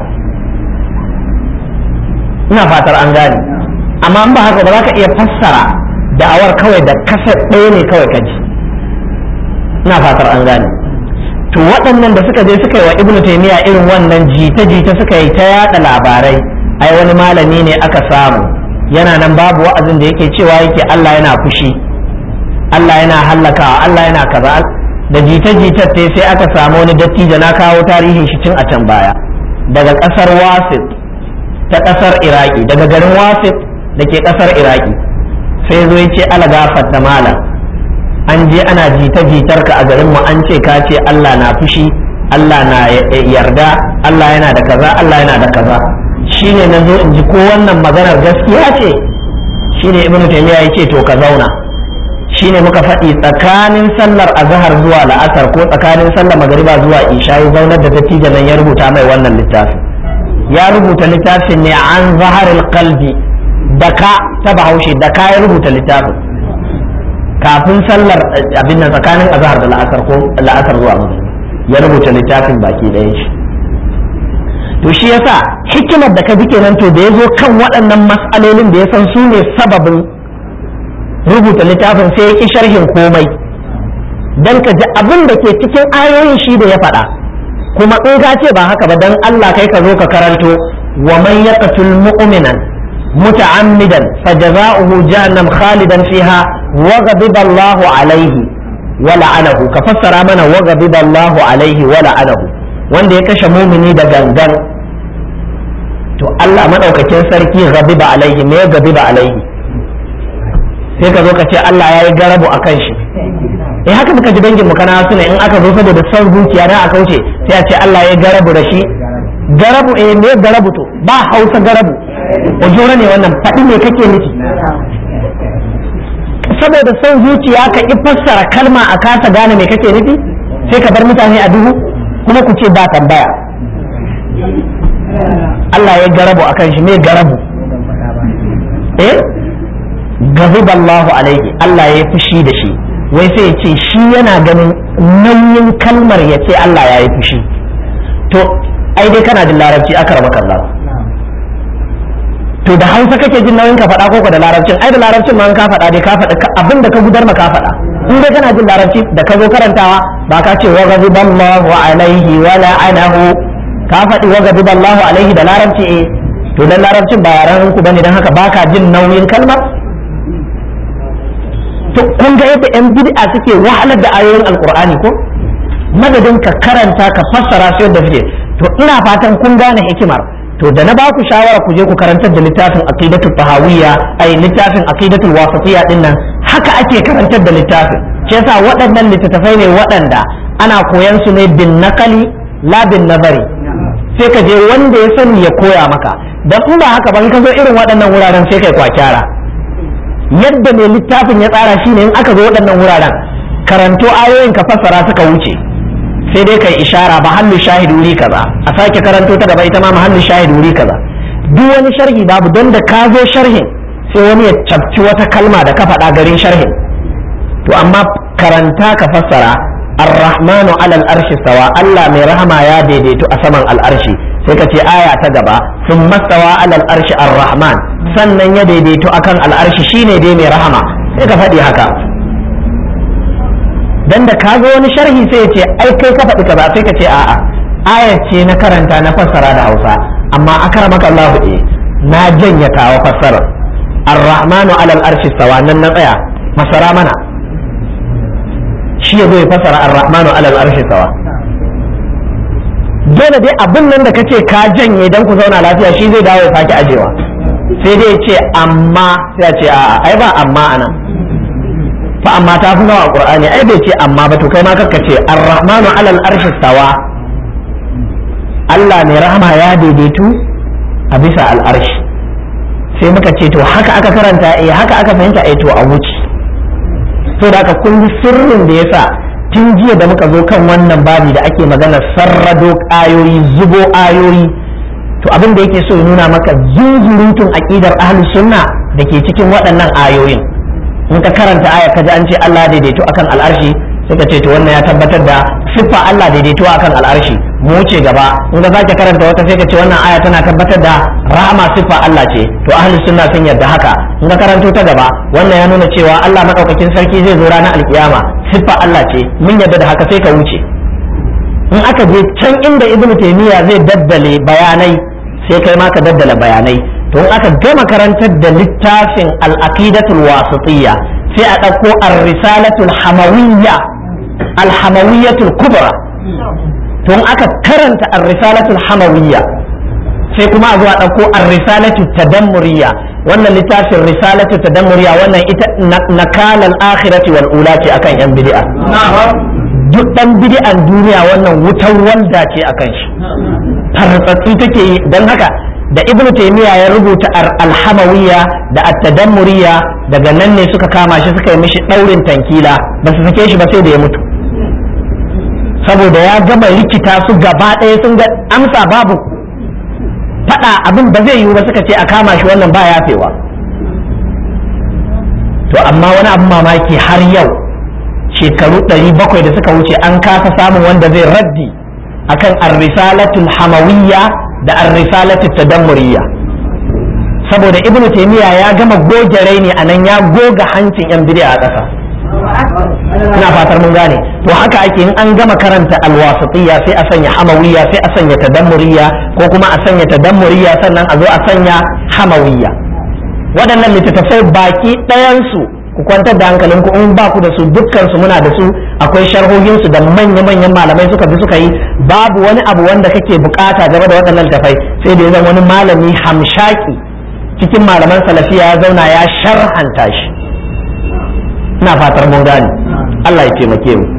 ina fatar an gane amma in ba haka ba za ka iya fassara da'awar kawai da kasar ɗaya ne kawai ka ji ina fatar an gane to waɗannan da suka je suka yi wa ibnu taymiya irin wannan jita-jita suka yi ta yada labarai ai wani malami ne aka samu yana nan babu wa'azin da yake cewa yake Allah yana fushi Allah yana hallakawa Allah yana kaza da jita-jitar ta sai aka samu wani dattijo na kawo tarihin shi cin a can baya daga ƙasar wasit ta ƙasar iraki daga garin wasit da ke ƙasar iraki sai zo ya ce ala gafarta malam an je ana jita-jitar ka a garin mu an ce ka ce Allah na fushi Allah na yarda Allah yana da kaza Allah yana da kaza shine na zo in ji ko wannan maganar gaskiya ce shine ibnu taymiya ya ce to ka zauna shine muka faɗi tsakanin sallar azhar zuwa la'asar ko tsakanin sallar magariba zuwa isha ya zaunar da dattijo nan ya rubuta mai wannan littafin ya rubuta littafin ne an zaharil qalbi da ka ta bahaushe da ka ya rubuta littafin kafin sallar abin nan tsakanin azhar da la'asar ko la'asar zuwa magriba ya rubuta littafin baki ɗayan shi to shi yasa hikimar da ka ji kenan to da ya zo kan waɗannan mas'alolin da ya san su ne sababin rubuta littafin sai ya ki sharhin komai dan ka ji abin da ke cikin ayoyin shi da ya faɗa kuma in ka ce ba haka ba dan Allah kai ka zo ka karanto wa man yaqtul mu'minan متعمدا فجزاؤه جهنم خالدا فيها وغضب الله عليه ولعنه كفسر منا وغضب الله عليه ولعنه wanda ya kashe mumini da gangan to Allah madaukakin sarki ghadiba alaihi me ghadiba alaihi sai ka zo ka ce Allah ya yi garabu a kan shi eh haka muka ji dangin mu kana suna in aka zo saboda son zuciya na aka wuce sai a ce Allah ya garabu da shi garabu eh me garabu to ba hausa garabu ojora ne wannan faɗi me kake nufi saboda son zuciya ka ki fassara kalma a kasa gane me kake nufi sai ka bar mutane a duhu kuma ku ce ba tambaya Allah ya garabu akan shi me garabu eh gaziballahu alaihi Allah ya fushi da shi wai sai ya ce shi yana ganin nauyin kalmar ya ce Allah ya yi fushi to ai dai kana da larabci aka raba kallahu to da hausa kake jin nauyin ka faɗa koko da larabcin ai da larabcin ma ka faɗa dai ka faɗa abin da ka gudar ma ka faɗa in dai kana jin larabci da ka zo karantawa ba ka ce wa ghadiballahu alaihi wa la'anahu ka faɗi wa ghadiballahu alaihi da larabci eh to dan larabcin ba yaran ku bane dan haka baka jin nauyin kalmar to kun ga yadda yan bid'a suke wahalar da ayoyin alqur'ani ko madadin ka karanta ka fassara su yadda suke to ina fatan kun gane hikimar to da na baku shawara ku je ku karantar da littafin aqidatul tahawiyya ai littafin aqidatul wasatiyya din nan haka ake karantar da littafin shi yasa waɗannan littattafai ne waɗanda ana koyan su ne bin nakali la bin nazari sai ka je wanda ya sani ya koya maka dan in ba haka ba in ka zo irin waɗannan wuraren sai kai kwakyara yadda mai littafin ya tsara shine in aka zo waɗannan wuraren karanto ayoyin ka fassara suka wuce sai dai kai ishara ba hannu shahid wuri kaza a sake karanto ta gaba ita ma mahallu shahid wuri kaza duk wani sharhi babu don da ka zo sharhin sai wani ya cafci wata kalma da ka faɗa garin sharhin to amma karanta ka fassara ar-rahmanu alal arshi sawa Allah mai rahama ya daidaitu a saman al'arshi sai ka ce aya ta gaba sun mastawa alal arshi ar-rahman sannan ya daidaitu akan al'arshi shine dai mai rahama sai ka faɗi haka dan da ka ga wani sharhi sai ya ce ai kai ka faɗi kaza sai ka ce a'a aya ce na karanta na fassara da Hausa amma akramaka Allah eh na janya tawa fassara ar-rahmanu alal arshi sawa nan na tsaya masara mana shi ya zo ya fassara ar-rahmanu alal arshi sawa dole dai abin nan da kace ka janye dan ku zauna lafiya shi zai dawo ya sake ajewa sai dai ya ce amma sai ya ce a'a ai ba amma anan fa amma ta fi nawa qur'ani ai bai ce amma ba to kai ma kakka ce ar-rahmanu alal arshi sawa Allah mai rahama ya daidaitu a bisa al'arshi sai muka ce to haka aka karanta eh haka aka fahimta eh to a wuce to da aka kun sirrin da yasa tun jiya da muka zo kan wannan babi da ake magana sarrado ayoyi zubo ayoyi to abin da yake so ya nuna maka zuzurutun aqidar ahlus sunna da ke cikin waɗannan ayoyin in ka karanta aya kaji an ce Allah daidaito akan al'arshi sai ka ce to wannan ya tabbatar da siffa Allah daidaito akan al'arshi mu wuce gaba in ka sake karanta wata sai ka ce wannan aya tana tabbatar da rahama siffa Allah ce to ahli sunna sun yarda haka in ka karanto ta gaba wannan ya nuna cewa Allah madaukakin sarki zai zo ranar alkiyama siffa Allah ce mun yarda da haka sai ka wuce in aka je can inda ibnu taymiya zai daddale bayanai sai kai ma ka daddala bayanai to in aka gama karantar da littafin al-aqidatul wasitiyya sai a ɗauko ar-risalatul hamawiyya al-hamawiyyatul kubra to in aka karanta ar-risalatul hamawiyya sai kuma a zo a ɗauko ar-risalatu tadammuriyya wannan littafin risalatu tadammuriyya wannan ita nakalal akhirati wal ula ce akan yan bid'a duk dan bid'an duniya wannan wutar walda ce akan shi tartsatsi take yi dan haka da ibn taymiya ya rubuta alhamawiyya da at-tadammuriyya daga nan ne suka kama shi suka yi mishi daurin tankila ba su sake shi ba sai da ya mutu saboda ya gama rikita su gaba ɗaya sun ga amsa babu faɗa abin ba zai yiwu ba suka ce a kama shi wannan ba yafewa to amma wani abin mamaki har yau shekaru ɗari bakwai da suka wuce an kasa samun wanda zai raddi akan ar-risalatul hamawiyya da ar-risalatu tadammuriyya saboda ibnu taymiya ya gama goge raini anan ya goga hancin yan bid'a a ƙasa ina fatar mun gane to haka ake in an gama karanta alwasatiyya sai a sanya hamawiyya sai a sanya tadammuriyya ko kuma a sanya tadammuriyya sannan a zo a sanya hamawiyya waɗannan littattafai baki ɗayansu ku kwantar da hankalinku in ba ku da su dukkan su muna da su akwai sharhohin su da manya-manyan malamai suka bi suka yi babu wani abu wanda kake bukata game da waɗannan tafai sai da ya zama wani malami hamshaki cikin malaman salafiya ya zauna ya sharhanta shi ina fatar mun gane Allah ya taimake mu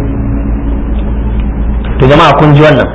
to jama'a kun ji wannan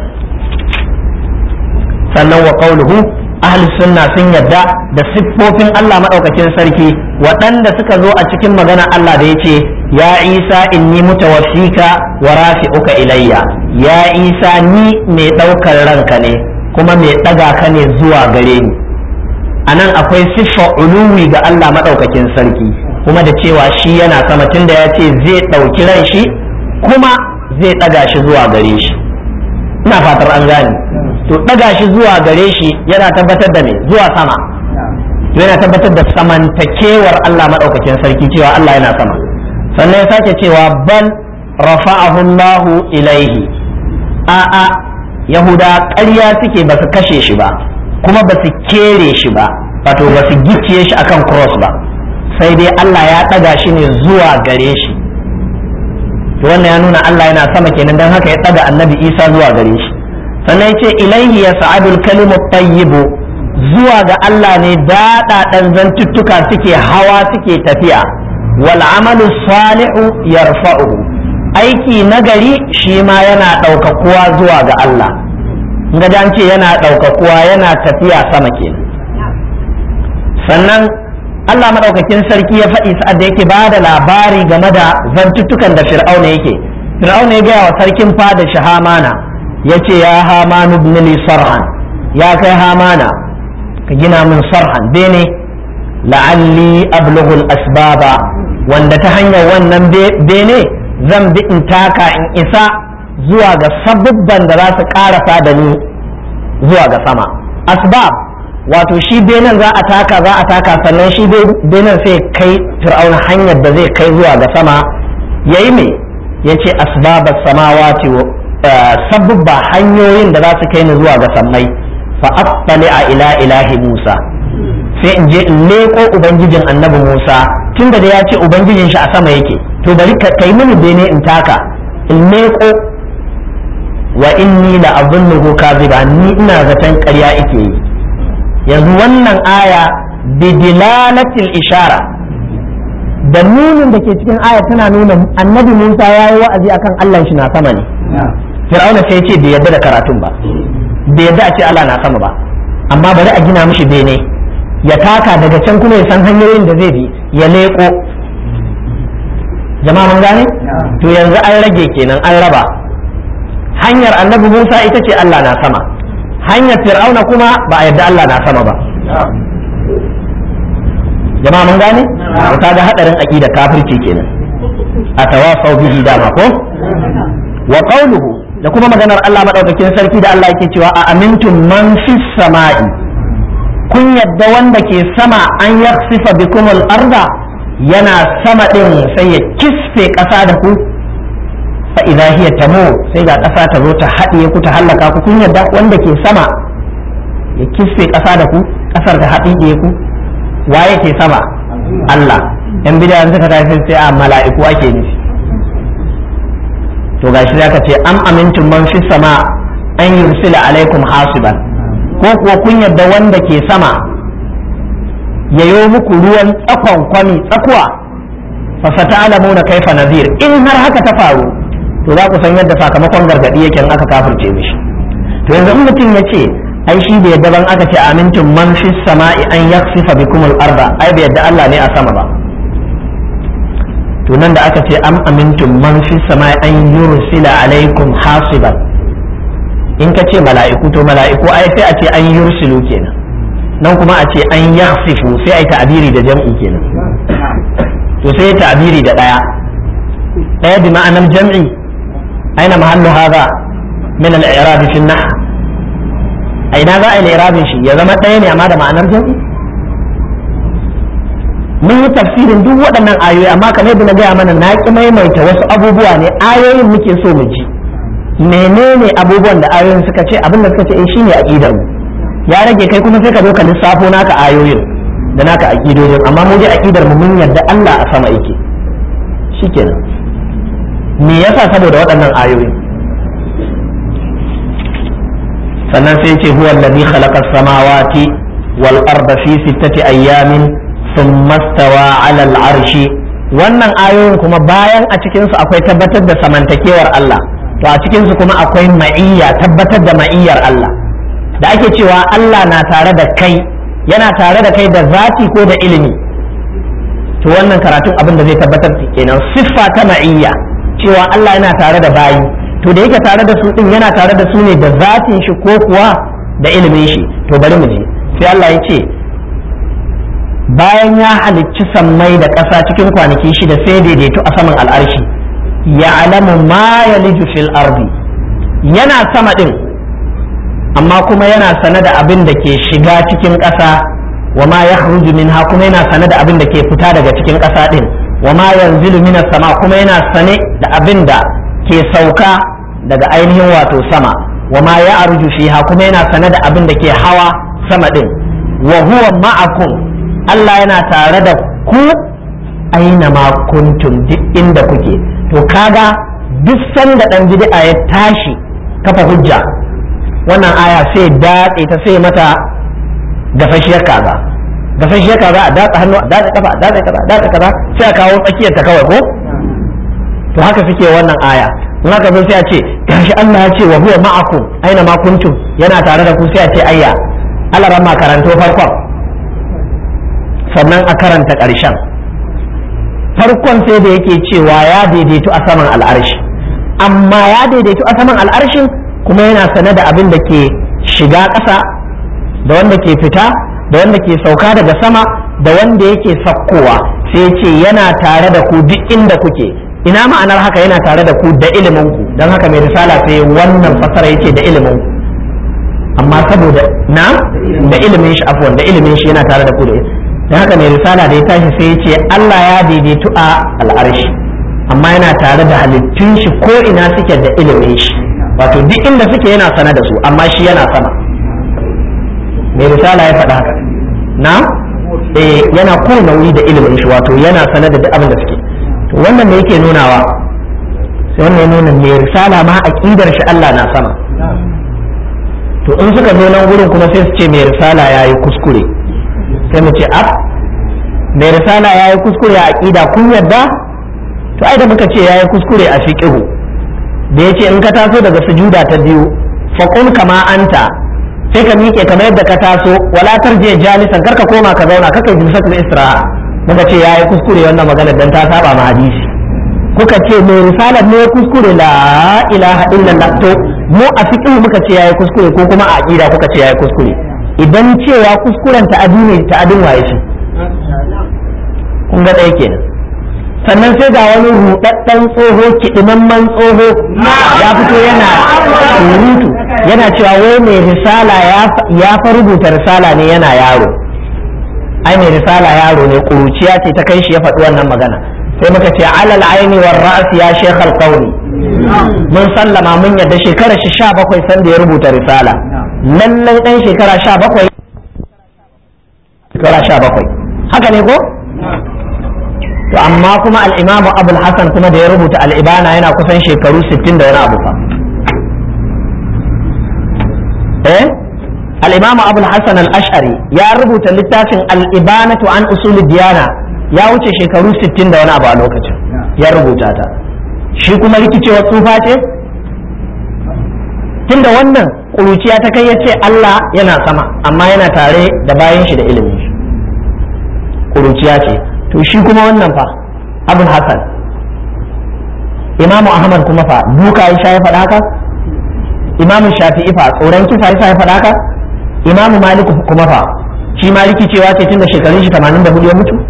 sannan wa qauluhu ahli sunna sun yadda da siffofin Allah madaukakin sarki waɗanda suka zo a cikin magana Allah da yace ya Isa inni mutawaffika wa rafi'uka ilayya ya Isa ni mai ɗaukar ranka ne kuma mai ɗaga ka ne zuwa gare ni anan akwai siffa uluwi ga Allah madaukakin sarki kuma da cewa shi yana sama tunda ya ce zai ɗauki ran shi kuma zai ɗaga shi zuwa gare shi ina fatar an gane to ɗaga shi zuwa gare shi yana tabbatar da me zuwa sama yana tabbatar da samantakewar Allah maɗaukakin sarki cewa Allah yana sama sannan ya sake cewa bal rafa'ahu Allahu ilaihi a'a yahuda ƙarya suke ba su kashe shi ba kuma ba su kere shi ba wato ba su gicciye shi akan cross ba sai dai Allah ya ɗaga shi ne zuwa gare shi to wannan ya nuna Allah yana sama kenan don haka ya ɗaga annabi Isa zuwa gare shi sannan ya ce ilaihi ya sa'adul kalimu tayyibu zuwa ga Allah ne daɗaɗan zantuttuka suke hawa suke tafiya wal amalu salihu yarfa'uhu aiki nagari shi ma yana ɗaukakuwa zuwa ga Allah ga an ce yana ɗaukakuwa yana tafiya sama kenan sannan Allah maɗaukakin sarki ya faɗi sa'ad da yake ba da labari game da zantuttukan da fir'auna yake fir'auna ya gaya wa sarkin fada shi hamana ya ce ya hamanu ibn sarhan ya kai hamana ka gina min sarhan bene la'alli ablughul asbaba wanda ta hanyar wannan bene zan bi in taka in isa zuwa ga sabubban da za su karasa da ni zuwa ga sama asbab wato shi benen za a taka za a taka sannan shi benen sai kai fir'auna hanyar da zai kai zuwa ga sama yayi me yace asbabas samawati sabubba hanyoyin da za su kai ni zuwa ga sammai fa attali a ila ilahi musa sai in je in leko ubangijin annabi musa tunda da ya ce ubangijin shi a sama yake to bari ka kai mini bene in taka in leko wa inni la azunnuhu kadhiba ni ina zaton ƙarya yake yi yanzu wannan aya bidilalatil ishara da nunin da ke cikin aya tana nuna annabi Musa ya yi wa'azi akan Allah shi na sama ne Fir'auna sai ce bai yadda da karatun ba bai yadda a ce Allah na sama ba amma bari a gina mishi bene ya taka daga can kuma ya san hanyoyin da zai bi ya leko jama'a mun gane to yanzu an rage kenan an raba hanyar annabi Musa ita ce Allah na sama hanyar fir'auna kuma ba a yadda Allah na sama ba jama'a mun gane ta ga hadarin aqida kafirci kenan a tawafau bihi dama ko wa qawluhu da kuma maganar Allah madaukakin sarki da Allah yake cewa a amintum man fis sama'i kun yadda wanda ke sama an yaksifa bikum al-arda yana sama din sai ya kisfe ƙasa da ku fa idza hiya tamu sai ga ƙasa ta zo ta haɗiye ku ta hallaka ku kun yadda wanda ke sama ya kisfe ƙasa da ku ƙasar ta haɗiye ku waye ke sama Allah yan bidan suka tafi sai a mala'iku ake nufi to gashi zaka ce am amintum man fi sama an yursila alaikum hasiban ko kuwa kun yadda wanda ke sama yayo muku ruwan tsakon kwami tsakuwa fa sata'lamuna kaifa nazir in har haka ta faru to za ku san yadda sakamakon gargadi yake in aka kafirce mishi to yanzu in mutum ya ce ai shi bai yadda ban aka ce amintum man fi sama'i an yaksifa bikum al-arda ai bai yadda Allah ne a sama ba to nan da aka ce am amintum man fi sama'i an yursila alaikum hasiban in ka ce mala'iku to mala'iku ai sai a ce an yursilu kenan nan kuma a ce an yaksifu sai ai ta'abiri da jam'i kenan to sai ta'abiri da daya daya bi ma'anar jam'i aina mahallu hadha min al-i'rab fi an-nahw a ina za a yi irabin shi ya zama ɗaya ne amma da ma'anar jam'i mun yi tafsirin duk waɗannan ayoyi amma kamar yadda na gaya mana na ƙi maimaita wasu abubuwa ne ayoyin muke so mu ji menene abubuwan da ayoyin suka ce abin da suka ce eh shine aqidar mu ya rage kai kuma sai ka zo ka lissafo naka ayoyin da naka aqidojin amma mu je aqidar mu mun yarda Allah a sama yake shikenan me yasa saboda waɗannan ayoyin sannan sai ce huwa allazi khalaqa as-samawati wal arda fi sittati ayyamin thumma stawa 'ala al-arshi wannan ayoyin kuma bayan a cikin su akwai tabbatar da samantakewar Allah to a cikin su kuma akwai ma'iyya tabbatar da ma'iyyar Allah da ake cewa Allah na tare da kai yana tare da kai da zati ko da ilimi to wannan karatun abin da zai tabbatar kenan siffa ta ma'iyya cewa Allah yana tare da bayi to da yake tare da su din yana tare da su ne da zatin shi ko kuwa da ilimin shi to bari mu je sai Allah ya ce bayan ya halicci sammai da ƙasa cikin kwanaki shida sai daidaito a saman al'arshi ya alamu ma ya fil ardi yana sama din amma kuma yana sane da abin da ke shiga cikin ƙasa wa ma ya minha kuma yana sane da abin da ke fita daga cikin ƙasa din wa ma yanzilu minas sama kuma yana sane da abin da ke sauka daga ainihin wato sama wa ma ya arju fiha kuma yana sane da abin da ke hawa sama din wa huwa ma'akum Allah yana tare da ku aina ma kuntum duk inda kuke to kaga duk sanda dan bid'a ya tashi kafa hujja wannan aya sai datse ta sai mata gafashiyar kaza gafashiyar kaza a datsa hannu a datsa kafa a datsa kaza a datsa kaza sai a kawo tsakiyar ta kawai ko to haka suke wannan aya in haka zo sai a ce gashi Allah ya ce wa huwa ma'akum aina ma kuntum yana tare da ku sai a ce ayya Allah ran karanto farkon sannan a karanta ƙarshen farkon sai da yake cewa ya daidaitu a saman al'arshi amma ya daidaitu a saman al'arshin kuma yana sane da abin da ke shiga ƙasa da wanda ke fita da wanda ke sauka daga sama da wanda yake sakkowa sai ce yana tare da ku duk inda kuke ina ma'anar haka yana tare da ku da ilimin ku don haka mai risala sai wannan fasara yake da ilimin ku amma saboda na da ilimin shi afwan da ilimin shi yana tare da ku da don haka mai risala da ya tashi sai ya ce Allah ya daidaitu a al'arshi amma yana tare da halittun shi ko ina suke da ilimin shi wato duk inda suke yana sana da su amma shi yana sama mai risala ya faɗa haka na eh yana ko nauyi da ilimin shi wato yana sana da duk abin da suke to wannan ne yake nunawa sai wannan ya nuna mai risala ma aqidar shi Allah na sama to in suka zo nan gurin kuma sai su ce mai risala yayi kuskure sai mu ce ab mai risala yayi kuskure a aqida kun yadda to ai da muka ce yayi kuskure a fiqhu da yace in ka taso daga sujuda ta biyu faqul kama anta sai ka miƙe kamar yadda ka taso wala tarje jalisan karka koma ka zauna kaka yi jilsatul istiraha muka ce yayi kuskure wannan magana dan ta saba ma hadisi kuka ce mai risalar ne kuskure la ilaha illallah to mu a fiqh muka ce yayi kuskure ko kuma a aqida kuka ce yayi kuskure idan cewa kuskuren ta'adi ne ta'adin waye shi kun ga ɗaya kenan sannan sai ga wani rudaddan tsoho kidimamman tsoho ya fito yana surutu yana cewa wai mai risala ya fa rubuta risala ne yana yaro ai mai risala yaro ne kuruciya ce ta kai shi ya faɗi wannan magana sai muka ce alal aini war ra'as ya shekh al mun sallama mun yadda shekara shi sha bakwai sanda ya rubuta risala lallai dan shekara sha bakwai shekara sha bakwai haka ne ko to amma kuma al-imamu abul hasan kuma da ya rubuta al-ibana yana kusan shekaru 60 da wani abu fa eh al-imamu abul hasan al-ash'ari ya rubuta littafin al-ibanatu an usul diyana ya wuce shekaru 60 da wani abu a lokacin ya rubuta ta shi kuma rikicewa tsufa ce tunda wannan ƙuruciya ta kai ya ce Allah yana sama amma yana tare da bayan shi da ilimin shi ƙuruciya ce to shi kuma wannan fa abul hasan imamu ahmad kuma fa duka ya sha ya faɗa haka imamu shafi'i fa tsoron kisa ya sha ya faɗa haka imamu malik kuma fa shi ma rikicewa ce tunda shekarun shi 84 ya mutu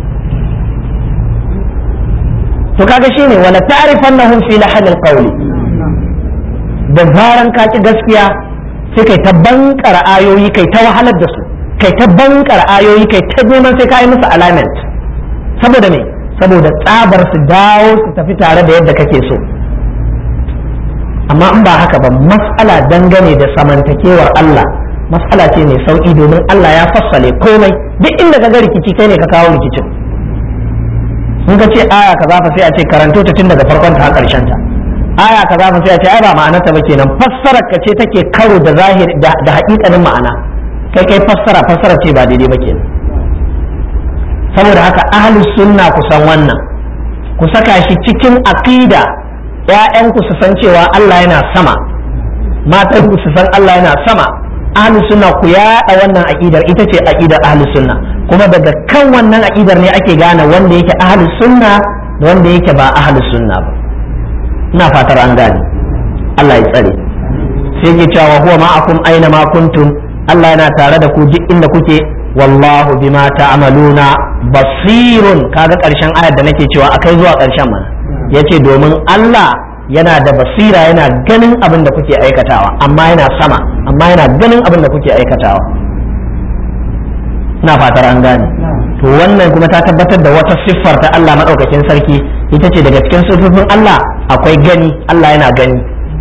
to kaga shine wala ta'rifannahum fi lahanil qawli da zaran ka ki gaskiya sai kai ta bankar ayoyi kai ta wahalar da su kai ta bankar ayoyi kai ta neman sai ka yi musu alignment saboda me saboda tsabar su dawo su tafi tare da yadda kake so amma in ba haka ba mas'ala dangane da samantakewar Allah mas'ala ce mai sauki domin Allah ya fassale komai duk inda ka ga rikici kai ne ka kawo rikicin in ka ce aya kaza fa sai a ce karanto ta tun daga farkon ta har karshen ta aya kaza fa sai a ce ai ba ma'anarta ba kenan fassarar ka ce take karo da zahiri da haƙiƙanin ma'ana kai kai fassara fassara ce ba daidai ba kenan saboda haka ahlus sunna ku san wannan ku saka shi cikin aqida ƴaƴanku su san cewa Allah yana sama matan ku su san Allah yana sama ahlus sunna ku yaɗa wannan aqidar ita ce aqidar ahlus sunna kuma daga kan wannan aqidar ne ake gane wanda yake ahlus sunna da wanda yake ba ahlus sunna ba ina fatar an gane Allah ya tsare sai ke cewa huwa ma'akum aina ma kuntum Allah yana tare da ku duk inda kuke wallahu bima ta'maluna basirun kaga karshen ayar da nake cewa akai zuwa karshen mana yace domin Allah yana da basira yana ganin abin da kuke aikatawa amma yana sama amma yana ganin abin da kuke aikatawa ina fatar an gane to wannan kuma ta tabbatar da wata siffar ta Allah madaukakin sarki ita ce daga cikin siffofin Allah akwai gani Allah yana gani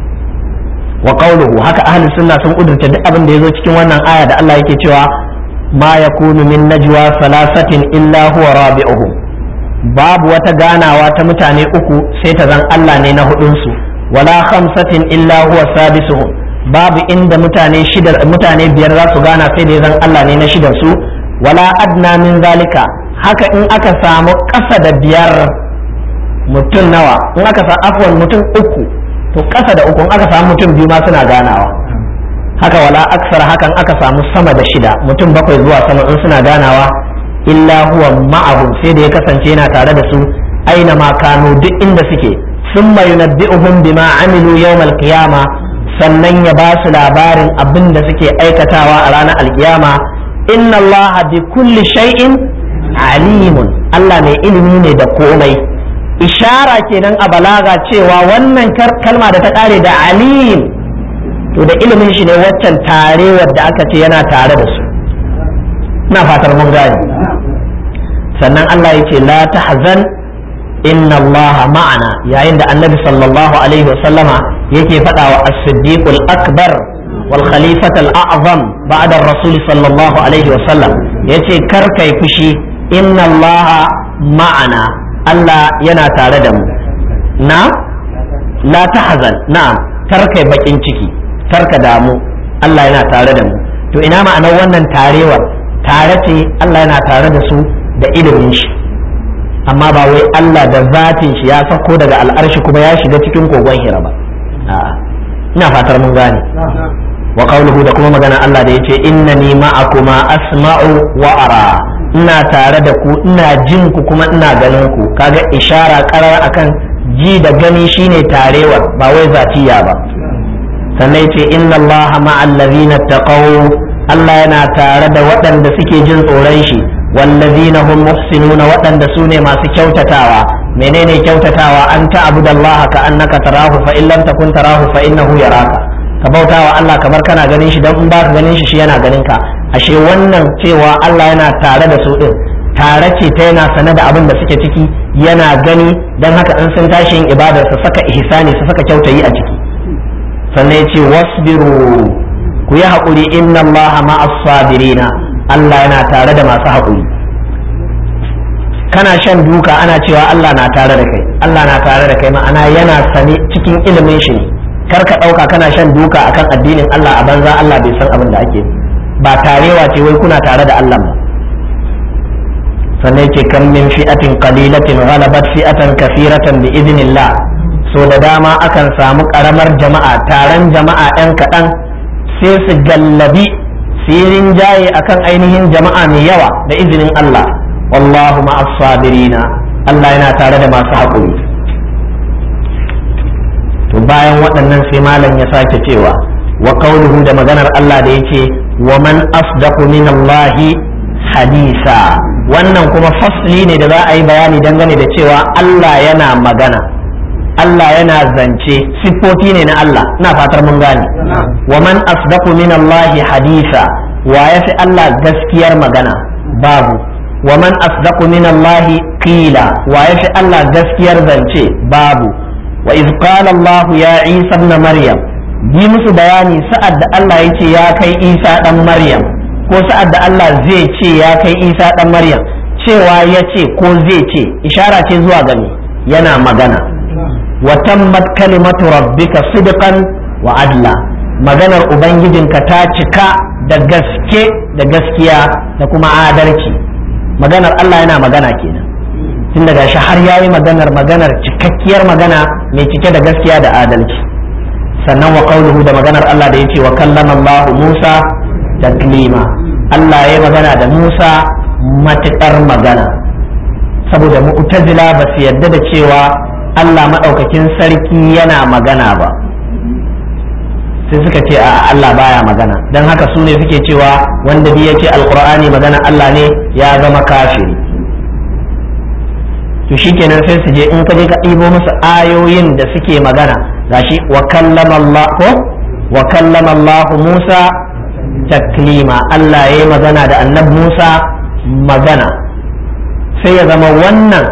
wa qawluhu haka ahlus sunna sun kudurta duk abin da yazo cikin wannan aya da Allah yake cewa ma yakunu min najwa salasatin illa huwa rabi'uhum babu wata ganawa ta mutane uku sai ta zan Allah ne na hudunsu wala khamsatin illa huwa sadisuhum babu inda mutane shida mutane biyar za su gana sai da zan Allah ne na shidan su wala adna min zalika haka in aka samu ƙasa da biyar mutum nawa in aka sa afwan mutum uku to ƙasa da uku in aka samu mutum biyu ma suna ganawa haka wala aksar hakan aka samu sama da shida mutum bakwai zuwa sama in suna ganawa illa huwa ma'ahum sai da ya kasance yana tare da su aina ma kanu duk inda suke thumma yunabbi'uhum bima amilu yawmal qiyama sannan ya ba su labarin abin da suke aikatawa a ranar alkiyama inna allaha bi kulli shay'in alimun Allah mai ilimi ne da komai ishara kenan a balaga cewa wannan kalma da ta kare da alim to da ilimin shi ne waccan tarewar da aka ce yana tare da su ina fatar mun gane sannan Allah ya ce la tahzan inna Allah ma'ana yayin da annabi sallallahu alaihi wasallama yake faɗa wa as-siddiq al-akbar wal khalifat al-a'zam ba'da ar-rasul sallallahu alaihi wasallam yace kar kai fushi inna Allah ma'ana Allah yana tare da mu na la tahzan na'am kar kai bakin ciki kar ka damu Allah yana tare da mu to ina ma'anar wannan tarewar tare ce Allah yana tare da su da ilimin shi amma ba wai Allah da zatin shi ya sako daga al'arshi kuma ya shiga cikin kogon hira ba ina fatar mun gane wa qawluhu da kuma magana Allah da yace innani ma'akuma asma'u wa ara ina tare da ku ina jin ku kuma ina ganin ku kaga ishara karar akan ji da gani shine tarewar ba wai zatiya ba sannan yace inna Allah ma'al ladina taqaw Allah yana tare da waɗanda suke jin tsoron shi wallazina hum muhsinuna waɗanda su ne masu kyautatawa menene kyautatawa an ta'budu Allah ka annaka tarahu fa in lam takun tarahu fa innahu yaraka ka bautawa Allah kamar kana ganin shi dan in ba ka ganin shi shi yana ganin ka ashe wannan cewa Allah yana tare da su din tare ce ta yana sane da abin da suke ciki yana gani dan haka in sun tashi yin ibadar su saka ihsani su saka kyautayi a ciki sannan ya ce wasbiru ku yi haƙuri inna allaha ma'as sabirina Allah yana tare da masu haƙuri kana shan duka ana cewa Allah na tare da kai Allah na tare da kai ma'ana yana sane cikin ilimin shi kar ka ɗauka kana shan duka akan addinin Allah a banza Allah bai san abin da ake ba tarewa ce wai kuna tare da Allah ba sannan ce kan min fi'atin qalilatin ghalabat fi'atan kathiratan bi idnillah so da dama akan samu karamar jama'a taron jama'a ɗan kaɗan sai su gallabi sirin jaye akan ainihin jama'a mai yawa da izinin Allah wallahu ma'as sabirina Allah yana tare da masu haƙuri to bayan waɗannan sai malam ya sake cewa wa qauluhu da maganar Allah da yake wa man asdaqu min Allah hadisa wannan kuma fasli ne da za a yi bayani dangane da cewa Allah yana magana Allah yana zance siffofi ne na Allah ina fatar mun gane wa man asdaqu min Allah hadisa wa yafi Allah gaskiyar magana babu wa man asdaqu min Allah qila wa yafi Allah gaskiyar zance babu wa iz qala Allah ya Isa ibn Maryam yi musu bayani sa'ad da Allah ya ce ya kai Isa dan Maryam ko sa'ad da Allah zai ce ya kai Isa dan Maryam cewa ya ce ko zai ce ishara ce zuwa gani yana magana وتمت كلمة ربك صدقا وعدلا maganar ubangijinka ta cika da gaske da gaskiya da kuma adalci maganar Allah yana magana kenan tun daga shi har yayi maganar maganar cikakkiyar magana mai cike da gaskiya da adalci sannan wa qauluhu da maganar Allah da yace wa kallama Allah Musa taklima Allah ya magana da Musa matukar magana saboda mu'tazila ba su yadda da cewa Allah maɗaukakin sarki yana magana ba sai suka ce a Allah baya magana don haka su ne suke cewa wanda bi yake alkur'ani magana Allah ne ya zama kafiri to shikenan sai su je in ka je ka ɗibo musu ayoyin da suke magana gashi wa kallama Allah ko wa kallama Allah Musa taklima Allah ya yi magana da annabi Musa magana sai ya zama wannan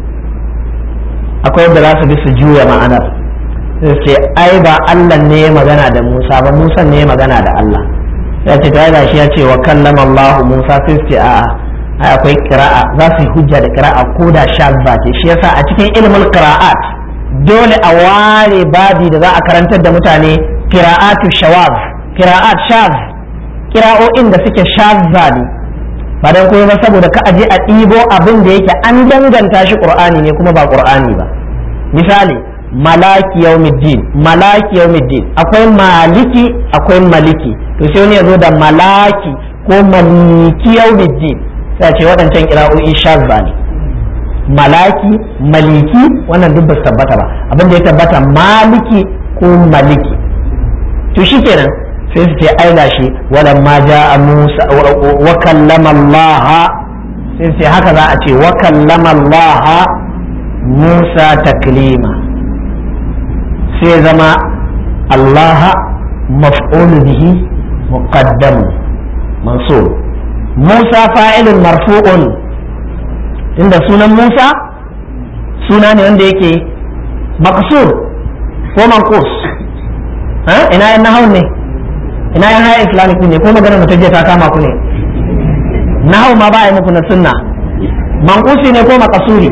akwai yadda za su bi su juya ma'anar sai ce ai ba Allah ne ya magana da Musa ba Musa ne ya magana da Allah ya ce ta shi ya ce wa kallama Allah Musa sai su ce a'a ai akwai kira'a za su yi hujja da kira'a ko da shazza ce shi yasa a cikin ilmul qira'at dole a ware babi da za a karantar da mutane qira'atu shawaz qira'at shaz kira'o'in da suke shazza ne ba dan kuma ba saboda ka aje a ɗibo abin da yake an danganta shi qur'ani ne kuma ba qur'ani ba misali malaki yawmiddin malaki yawmiddin akwai maliki akwai maliki to sai wani ya zo da malaki ko maliki yawmiddin sai ce waɗancan kira'o'i shazza ne malaki maliki wannan duk ba su tabbata ba abin da ya tabbata maliki ko maliki to shikenan sai su ce ai gashi walan ma ja'a Musa wa kallama Allah sai su ce haka za a ce wa kallama Allah Musa taklima sai zama Allah maf'ul bihi muqaddam mansub Musa fa'ilun marfu'un inda sunan Musa suna ne wanda yake maqsur ko manqus ha ina yan nahawun ne ina yan haya islamic ne ko magana mutum ta kama ku ne nahawu ma ba a yi muku na sunna manqusi ne ko maqsuri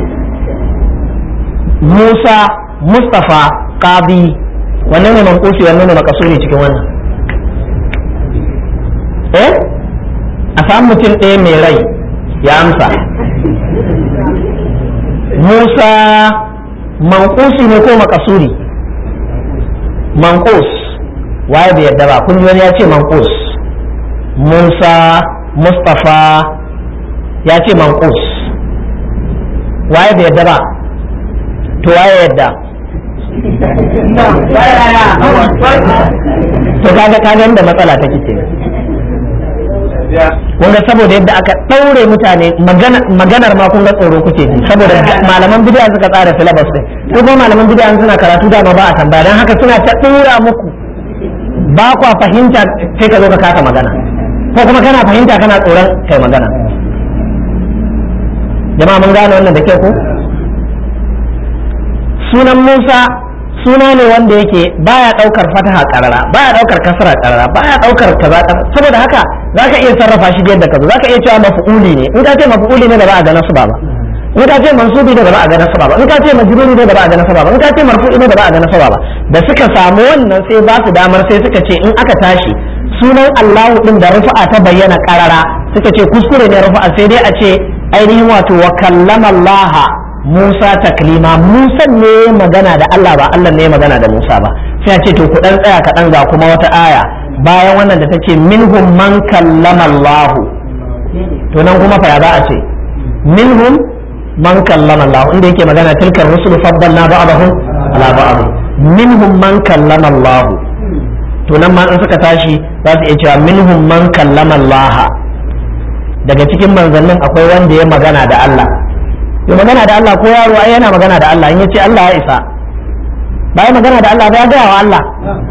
Musa Mustafa Qadi wannan ne manqusi wannan ne maqsuri cikin wannan eh a samu mutum ɗaya mai rai ya amsa Musa manqusi ne ko makasuri manqus waye bai yadda ba kun ji wani ya ce manqus Musa Mustafa ya ce manqus waye bai yadda ba to waye yadda to kaga kaga inda matsala take kenan wanda saboda yadda aka ɗaure mutane maganar ma kun ga tsoro kuke ji saboda malaman bid'a suka tsara syllabus din ko kuma malaman bid'a suna karatu da ba a tambaya dan haka suna ta ɗora muku ba kwa fahimta sai ka zo ka kasa magana ko kuma kana fahimta kana tsoron kai magana jama'a mun gane wannan da ke ko sunan Musa suna ne wanda yake baya daukar fataha karara baya daukar kasra karara baya daukar kaza saboda haka zaka iya sarrafa shi yadda ka zo zaka iya cewa maf'uli ne in ka ce maf'uli ne da ba a ga nasu ba in ka ce mansubi ne da ba a ga nasu ba in ka ce majruri ne da ba a ga nasu ba in ka ce marfu'i ne da ba a ga nasu ba da suka samu wannan sai ba su damar sai suka ce in aka tashi sunan Allahu din da rufa'a ta bayyana karara suka ce kuskure ne rufa'a sai dai a ce ainihin wato wa kallama Allah Musa taklima Musa ne magana da Allah ba Allah ne magana da Musa ba sai a ce to ku dan tsaya kaɗan ga kuma wata aya bayan wannan da take minhum man kallama Allah to nan kuma fa ya za a ce minhum man kallama Allah inda yake magana tilkar rusul faddalna ba'dahum ala ba'd minhum man kallama Allah to nan ma in suka tashi za su iya cewa minhum man kallama Allah daga cikin manzannin akwai wanda ya magana da Allah ya magana da Allah ko yaro ai yana magana da Allah in yace Allah ya isa ba ya magana da Allah ba ya gaya wa Allah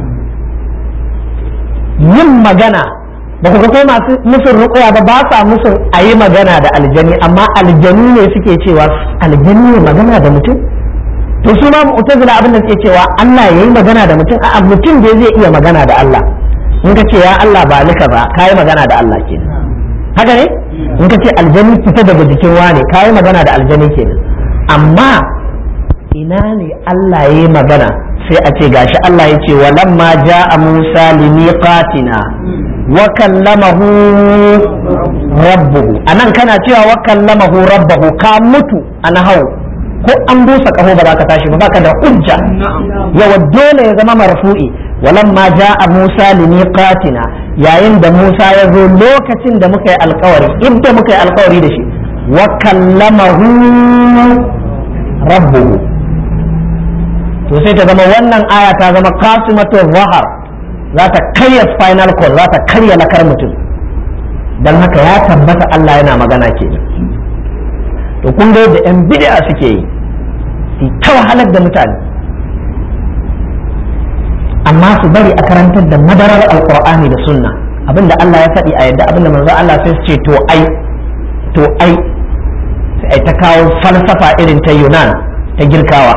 yin magana ba ku ga ko masu musun ruƙuya ba ba sa musun a yi magana da aljani amma aljani ne suke cewa aljani ne magana da mutum to su ma mu'tazila abin da suke cewa Allah ya yi magana da mutum a mutum da zai iya magana da Allah in ka ce ya Allah ba ni ba ka yi magana da Allah kenan haka ne in ka ce aljani fita daga jikin wane ka yi magana da aljani kenan amma ina ne Allah ya yi magana sai a ce gashi Allah ya ce walamma ja'a Musa limiqatina wa kallamahu rabbuhu anan kana cewa wa kallamahu rabbuhu ka mutu ana hau ko an busa kaho ba za ka tashi ba baka da hujja yawa dole ya zama marfu'i walamma ja'a Musa limiqatina yayin da Musa ya zo lokacin da muka yi alkawari inda muka yi alkawari da shi wa kallamahu rabbuhu to sai ta zama wannan aya ta zama qasimatul zahar za ta karya spinal cord za ta karya lakar mutum dan haka ya tabbata Allah yana magana kenan to kun ga yadda 'yan bid'a suke yi su ta wahalar da mutane amma su bari a karantar da madarar alkur'ani da sunna abinda Allah ya faɗi a yadda abinda manzo Allah sai su ce to ai to ai sai ta kawo falsafa irin ta Yunan ta girkawa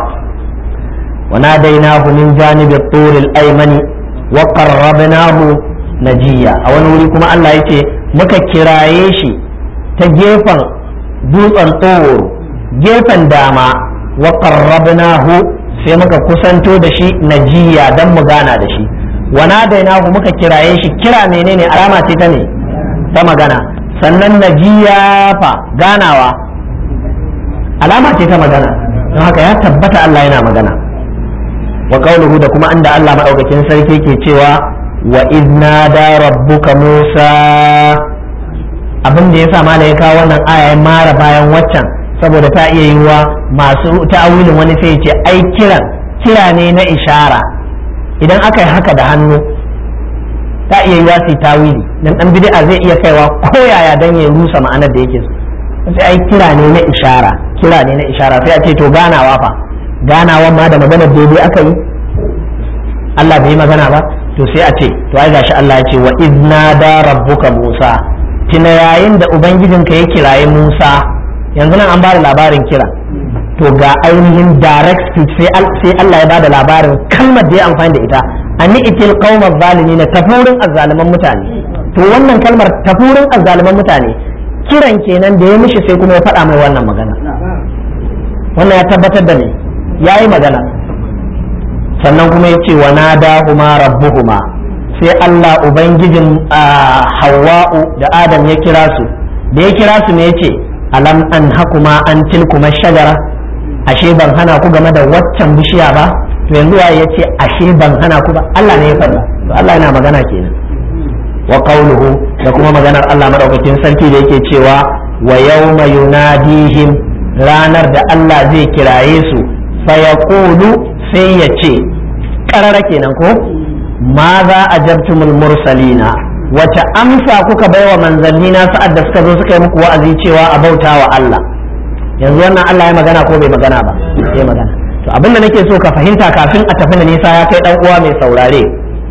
وناديناه من جانب الطور الأيمن وقربناه نجيا a wani wuri kuma Allah yace muka kiraye shi ta gefen dutsen tsoro gefen dama wa qarrabnahu sai muka kusanto da shi najiya dan mu gana da shi wa nadainahu muka kiraye shi kira menene alama ce ta ne ta magana sannan najiya fa ganawa alama ce ta magana don haka ya tabbata Allah yana magana wa qawluhu da kuma inda Allah madaukakin sarki ke cewa wa idna da rabbuka Musa abin da yasa mala ya kawo wannan aya ya mara bayan waccan saboda ta iya yiwuwa masu ta'awilin wani sai ce ai kiran kira ne na ishara idan aka yi haka da hannu ta iya yiwuwa su tawili dan dan bid'a zai iya kaiwa ko yaya dan ya rusa ma'anar da yake so sai ai kira ne na ishara kira ne na ishara sai a ce to ganawa fa ganawan ma da maganar daidai aka yi Allah bai magana ba to sai a ce to ai gashi Allah ya ce wa idna da rabbuka Musa tina yayin da ubangijinka ya kiraye Musa yanzu nan an bada labarin kira to ga ainihin direct speech sai Allah ya bada labarin kalmar da ya amfani da ita ani itil qaumaz zalimin tafurin azzaliman mutane to wannan kalmar tafurin azzaliman mutane kiran kenan da ya mishi sai kuma ya faɗa mai wannan magana wannan ya tabbatar da ne ya yi magana sannan kuma ya ce wa nadahuma rabbuhuma sai Allah ubangijin hawa'u da adam ya kira su da ya kira su ne ya ce alam an hakuma an tilkuma shagara ashe ban hana ku game da waccan bishiya ba to yanzu waye ya ce ashe ban hana ku ba Allah ne ya faɗa to Allah yana magana kenan wa qawluhu da kuma maganar Allah madaukakin sarki da yake cewa wa yawma yunadihim ranar da Allah zai kiraye su fayaqulu sai ya ce karara kenan ko ma za a jabtumul mursalina wace amsa kuka baiwa manzanni na sa'ad da suka zo suka yi muku wa'azi cewa a bauta wa Allah yanzu wannan Allah ya magana ko bai magana ba ya magana to abinda nake so ka fahimta kafin a tafi da nisa ya kai dan uwa mai saurare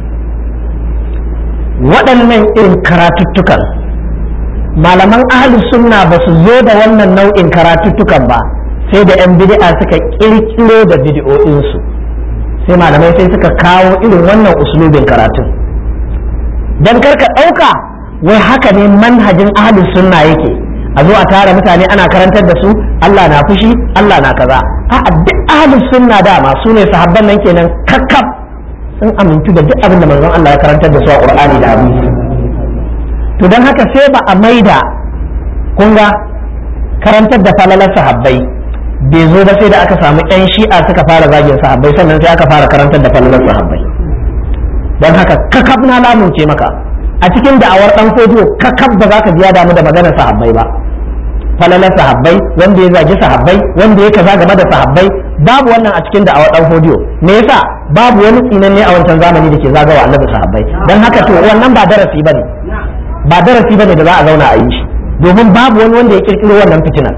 waɗannan irin karatuttukan malaman ahli sunna ba su zo da wannan nau'in karatuttukan ba sai da 'yan bid'a suka kirkiro da bid'o'insu sai malamai sai suka kawo irin wannan uslubin karatun don karka ɗauka wai haka ne manhajin ahli sunna yake a zo a tara mutane ana karantar da su Allah na fushi Allah na kaza a duk ahli sunna dama su ne sahabban nan kenan kakkaf sun amintu da duk abin da manzon Allah ya karantar da su a Qur'ani da hadisi to don haka sai ba a maida kun ga karantar da falalar sahabbai bai zo ba sai da aka samu yan shi'a suka fara zagin sahabbai sannan sai aka fara karantar da falalar sahabbai don haka kakab na lamunce maka a cikin da'awar dan fodiyo kakab ba za ka biya damu da maganar sahabbai ba falalar sahabbai wanda ya zagi sahabbai wanda ya kaza game da sahabbai babu wannan a cikin da'awar dan fodiyo me yasa babu wani tsinanne a wancan zamani da ke zagawa annabi sahabbai don haka to wannan ba darasi bane ba darasi bane da za a zauna a yi shi domin babu wani wanda ya kirkiro wannan fitinar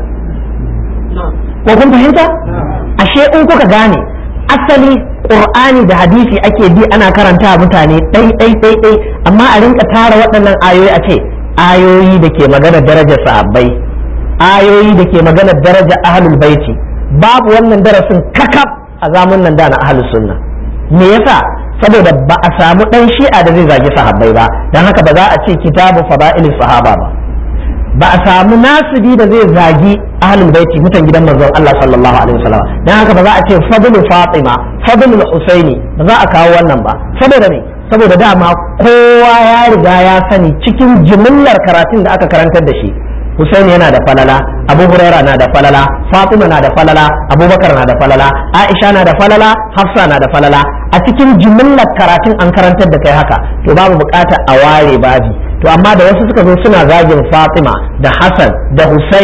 ko kun fahimta ashe in kuka gane asali qur'ani da hadisi ake bi ana karanta mutane ɗai ɗai ɗai ɗai amma a rinka tara waɗannan ayoyi a ce ayoyi da ke magana darajar sahabbai ayoyi da ke magana darajar ahlul baiti babu wannan darasin kakaf a zamun nan da na ahlus sunna me yasa saboda ba a samu ɗan shi'a da zai zagi sahabbai ba don haka ba za a ce kitabu fada'ilin sahaba ba ba a samu nasibi da zai zagi ahlul baiti mutan gidan manzon Allah sallallahu alaihi wasallam dan haka ba za a ce fadlu fatima fadlu husaini ba za a kawo wannan ba saboda me saboda dama kowa ya riga ya sani cikin jimillar karatun da aka karantar da shi Husaini yana da falala Abu Huraira na da falala Fatima na da falala Abubakar na da falala Aisha na da falala Hafsa na da falala a cikin jimillar karatun an karantar da kai haka to babu bukata a ware babi to amma da wasu suka zo suna zagin Fatima da Hassan da Husaini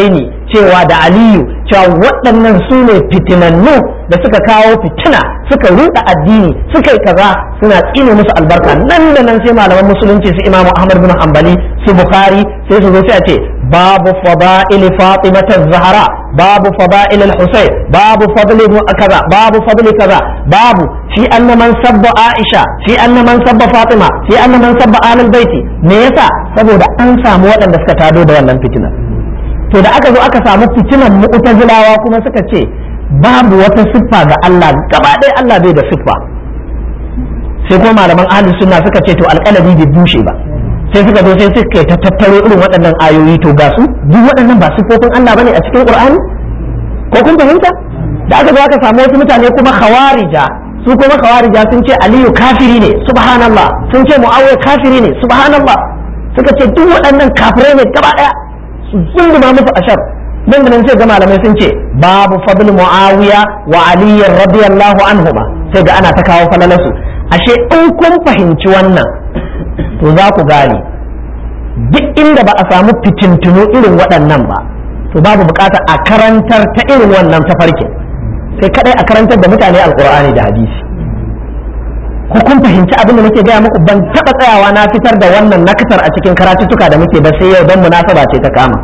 cewa da aliyu cewa waɗannan su ne fitinannu da suka kawo fitina suka ruɗa addini suka yi kaza suna tsine musu albarka nan da nan sai malaman musulunci su imamu ahmad bin hanbali su bukhari sai su zo sai a ce babu fada'il fatima zahra babu fada'il al-husayn babu fadli kaza babu fadli kaza babu fi anna man sabba aisha fi anna man sabba fatima fi anna man sabba alal baiti me yasa saboda an samu waɗanda suka tado da wannan fitinar to da aka zo aka samu fitinan mu'tazilawa kuma suka ce babu wata siffa ga Allah gaba ɗaya Allah bai da siffa sai kuma malaman ahlus sunna suka ce to alƙalabi bai bushe ba sai suka zo sai suka ta tattaro irin waɗannan ayoyi to ga su duk waɗannan ba siffofin Allah bane a cikin Qur'ani ko kun fahimta da aka zo aka samu wasu mutane kuma khawarija su kuma khawarija sun ce Aliyu kafiri ne subhanallah sun ce Muawiya kafiri ne subhanallah suka ce duk waɗannan kafirai ne gaba ɗaya sun ma musu ashar nan da nan sai ga malamai sun ce babu fadl muawiya wa ali radiyallahu anhuma sai ga ana ta kawo falalasu ashe in kun fahimci wannan to za ku gane duk inda ba a samu fitintunu irin waɗannan ba to babu bukatar a karantar ta irin wannan tafarkin sai kadai a karantar da mutane alkur'ani da hadisi ko kun fahimci abin da nake gaya muku ban taɓa tsayawa na fitar da wannan nakatar a cikin karatuttuka da muke ba sai yau don munasaba ce ta kama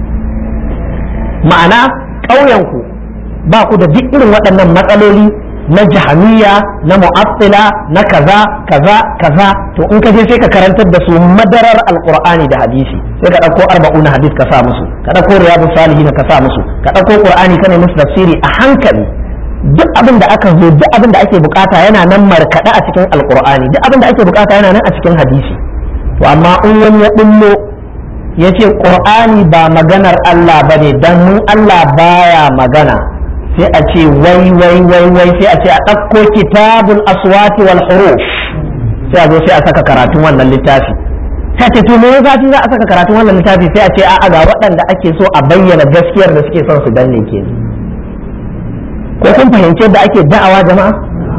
ma'ana ƙauyenku ba ku da duk irin waɗannan matsaloli na jahamiya na mu'attila na kaza kaza kaza to in ka je sai ka karantar da su madarar alqur'ani da hadisi sai ka ɗauko arba'un hadis ka sa musu ka ɗauko riyadu salihin ka sa musu ka ɗauko qur'ani ka ne musu tafsiri a hankali duk abin da aka zo duk abin da ake bukata yana nan markaɗe a cikin alqur'ani duk abin da ake bukata yana nan a cikin hadisi to amma in wani ya bullo ya ce ƙur'ani ba maganar Allah ba ne don mun Allah baya magana sai a ce wai wai wai wai sai a ce a ɗauko kitabul aswati wal huruf sai a zo sai a saka karatun wannan littafi sai ce to me zafi za a saka karatun wannan littafi sai a ce a'a ga waɗanda ake so a bayyana gaskiyar da suke son su danne ke ko kun fahimci yadda ake da'awa jama'a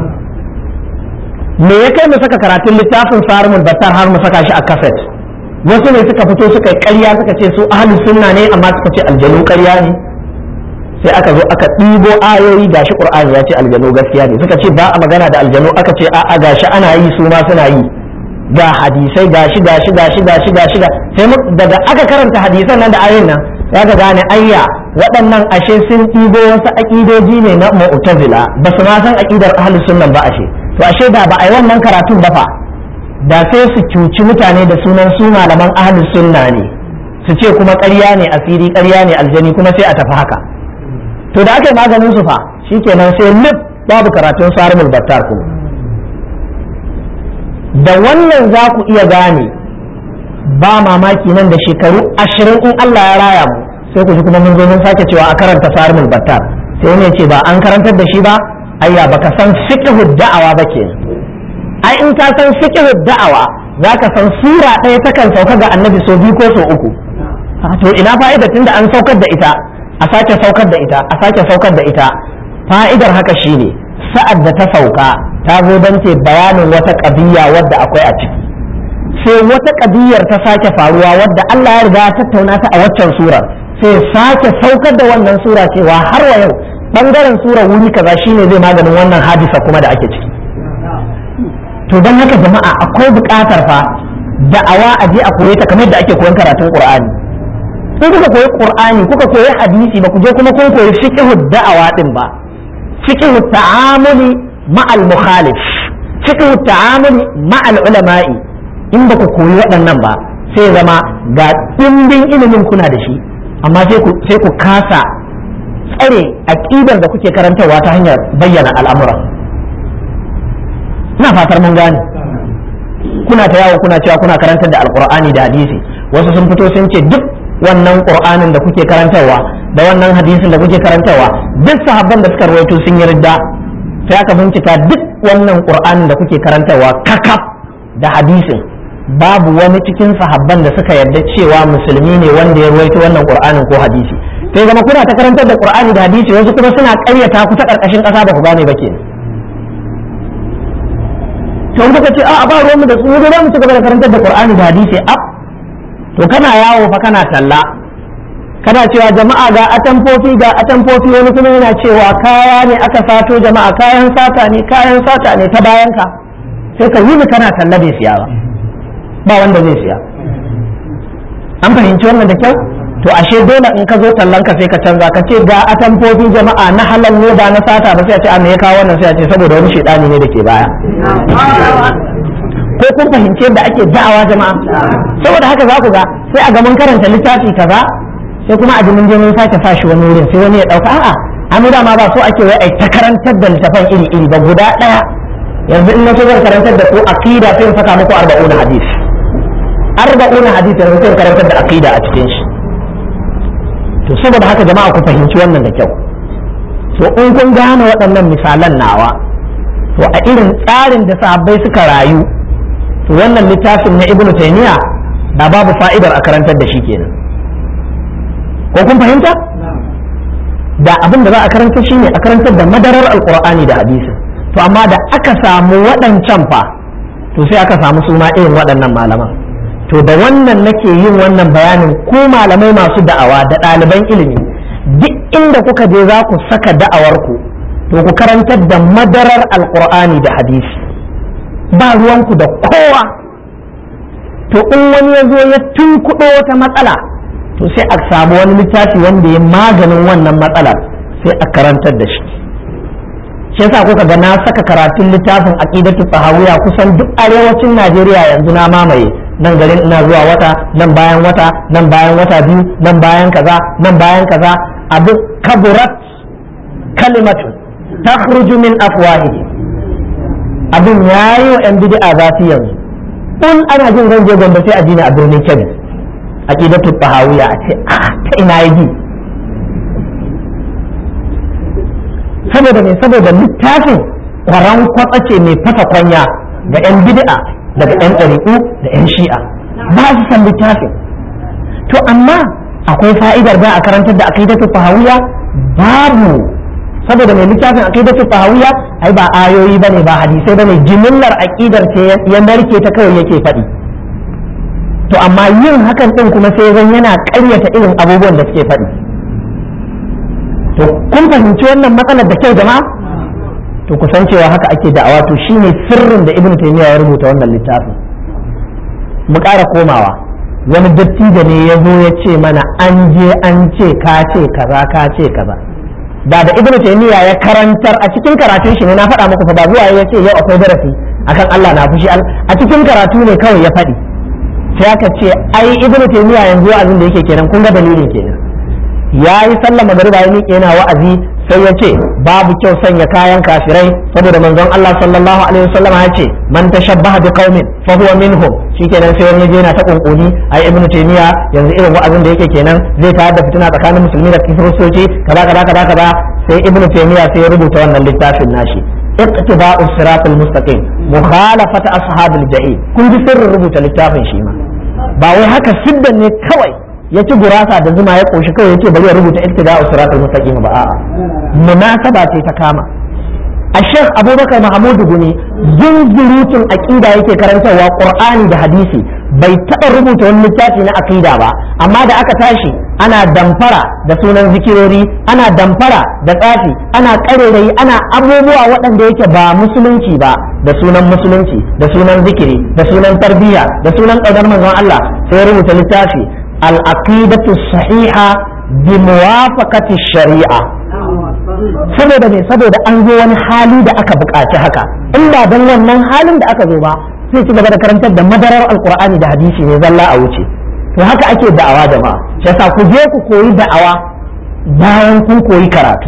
me ya kai mu saka karatun littafin sarumul battar har mu saka shi a kaset wasu ne suka fito suka yi ƙarya suka ce su ahlus sunna ne amma suka ce aljanu ƙarya ne sai aka zo aka ɗibo ayoyi gashi qur'ani ya ce aljanu gaskiya ne suka ce ba a magana da aljanu aka ce a'a gashi ana yi su ma suna yi ga hadisai gashi gashi gashi gashi gashi sai daga aka karanta hadisan nan da ayoyin nan ya ga gane ayya waɗannan ashe sun ɗibo wasu aƙidoji ne na mu'tazila ba su ma san aƙidar ahlus sunna ba ashe to ashe da ba a yi wannan karatun ba fa da sai su cuci mutane da sunan su malaman ahlus sunna ne su ce kuma ƙarya ne asiri ƙarya ne aljani kuma sai a tafi haka to da aka yi maganin su fa shikenan sai lif babu karatun sarimul battar kuma da wannan za ku iya gane ba mamaki nan da shekaru ashirin in Allah ya raya mu sai ku ji kuma mun zo mun sake cewa a karanta sarimul battar sai ne ce ba an karantar da shi ba ayya baka san fiqhu da'awa ba kenan ai in ka san fiqhu da'awa zaka san sura ɗaya takan sauka ga annabi so biyu ko so uku to ina fa'ida tunda an saukar da ita a sake saukar da ita a sake saukar da ita fa'idar haka shine sa'ad da ta sauka ta zo don ce bayanin wata ƙabiya wadda akwai a ciki sai wata ƙabiyar ta sake faruwa wadda Allah ya riga ya tattauna ta a waccan surar sai sake saukar da wannan sura cewa har wa yau bangaren surar wuri kaza shine zai maganin wannan hadisa kuma da ake ciki to don haka jama'a akwai buƙatar fa da'awa a je a koye ta kamar da ake koyon karatun Qur'ani in kuka koyi Qur'ani kuka koyi hadisi ba ku je kuma kun koyi fiqhu da'awa din ba fiqhu ta'amuli ma'al mukhalif fiqhu ta'amuli ma'al ulama'i in ba ku koyi waɗannan ba sai zama ga ɗimbin ilimin kuna da shi amma sai ku sai ku kasa tsare aqidar da kuke karantarwa ta hanyar bayyana al'amuran ina fatar mun gane kuna ta yawo kuna cewa kuna karantar da alqur'ani da hadisi wasu sun fito sun ce duk wannan qur'anin da kuke karantarwa da wannan hadisin da kuke karantarwa duk sahabban da suka rawaito sun yi ridda sai aka bincika duk wannan qur'anin da kuke karantarwa kakaf da hadisin babu wani cikin sahabban da suka yarda cewa musulmi ne wanda ya rawaito wannan qur'anin ko hadisi sai zama kuna ta karantar da qur'ani da hadisi wasu kuma suna ƙaryata ku ta ƙarƙashin ƙasa ba ku gane ba kenan to kuka ce a ba ruwan mu da su mu mu ci gaba da karantar da qur'ani da hadisi a to kana yawo fa kana talla kana cewa jama'a ga atamfofi ga atamfofi wani kuma yana cewa kaya ne aka sato jama'a kayan sata ne kayan sata ne ta bayan ka sai ka yi kana talla bai siya ba ba wanda zai siya an fahimci wannan da kyau to ashe dole in ka zo tallan ka sai ka canza ka ce ga atamfofi jama'a na halal ne ba na sata ba sai a ce a me ya kawo wannan sai a ce saboda wani shedani ne da ke baya ko kun fahimci yadda ake da'awa jama'a saboda haka za ku ga sai a ga mun karanta littafi kaza sai kuma a mun je mun sake sa shi wani wurin sai wani ya dauka a'a an dama ba so ake wai ai ta karantar da littafan iri iri ba guda daya yanzu in na so zan karantar da ku aqida sai in saka muku arba'una hadis arba'una hadis yanzu sai in karantar da aqida a cikin shi to saboda haka jama'a ku fahimci wannan da kyau to in kun gane waɗannan misalan nawa to a irin tsarin da sahabbai suka rayu to wannan littafin na ibnu taymiya da babu fa'idar a karantar da shi kenan ko kun fahimta da abin da za a karanta shi ne a karantar da madarar alkur'ani da hadisi to amma da aka samu waɗancan fa to sai aka samu suna irin waɗannan malaman to da wannan nake yin wannan bayanin ku malamai masu da'awa da ɗaliban ilimi duk inda kuka je za ku saka da'awarku to ku karantar da madarar alkur'ani da hadisi ba ruwanku da kowa to in wani ya zo ya tunkuɗo wata matsala to sai a samu wani littafi wanda ya maganin wannan matsalar sai a karantar da shi shi yasa kuka ga na saka karatun littafin aqidatu fahawiya kusan duk arewacin Najeriya yanzu na mamaye nan garin ina zuwa wata nan bayan wata nan bayan wata biyu nan bayan kaza nan bayan kaza abu kaburat kalimatu takhruju min afwahihi abin yayi wa yan bid'a zafi yanzu in ana jin zan je gombe sai a dina a birnin Kebbi aqidatu fahawiya a ce a ta ina yaji saboda mai saboda littafin kwaran kwatsa ce mai fasa kwanya ga 'yan bid'a daga 'yan ɗariƙu da 'yan shi'a ba su san littafin to amma akwai fa'idar ba a karantar da aqidatu fahawiya babu saboda mai littafin aqidatu fahawiya ai ba ayoyi bane ba hadisai bane jimillar aqidar ce ya narke ta kawai yake faɗi to amma yin hakan din kuma sai zan yana ƙaryata irin abubuwan da suke faɗi to kun fahimci wannan matsalar da kyau jama'a to ku san cewa haka ake da'awa to shine sirrin da ibnu taymiya ya rubuta wannan littafin mu ƙara komawa wani dattijo ne ya zo ya ce mana an je an ce ka ce kaza ka ce kaza da da ibnu taymiya ya karantar a cikin karatun shi ne na faɗa muku fa ba zuwa ya ce yau akwai darasi akan Allah na fushi a cikin karatu ne kawai ya faɗi sai aka ce ai ibnu taymiya yanzu abin da yake kenan kun ga dalilin kenan ya yi sallah magariba ya miƙe yana wa'azi sai ya ce babu kyau sanya kayan kafirai saboda manzon Allah sallallahu alaihi wasallam ya ce man tashabbaha bi qaumin fa huwa minhum shikenan sai wani yana ta kunkuni ai ibnu taymiya yanzu irin wa'azin da yake kenan zai tayar da fitina tsakanin musulmi da kiristoci kaza kaza kaza kaza sai ibnu taymiya sai ya rubuta wannan littafin nashi اقتداء الصراط المستقيم مخالفة أصحاب الجحيم kun ji sirrin rubuta littafin shi ma ba wai haka siddan ne kawai ya ci gurasa da zuma ya koshi kawai yace bari ya rubuta iktida'u siratal mustaqim ba a'a munasaba ce ta kama a Sheikh Abubakar Mahmud Guni zunzurutun aqida yake karantarwa Qur'ani da hadisi bai taɓa rubuta wani littafi na aqida ba amma da aka tashi ana damfara da sunan zikirori ana damfara da tsafi ana ƙarerayi ana abubuwa waɗanda yake ba musulunci ba da sunan musulunci da sunan zikiri da sunan tarbiyya da sunan ƙaunar manzon Allah sai ya rubuta littafi العقيدة الصحيحة بموافقة الشريعة saboda me saboda an zo wani hali da aka buƙaci haka in ba don wannan halin da aka zo ba sai ci gaba da karantar da madarar alkur'ani da hadisi ne zalla a wuce to haka ake da'awa jama'a shi yasa ku je ku koyi da'awa bayan kun koyi karatu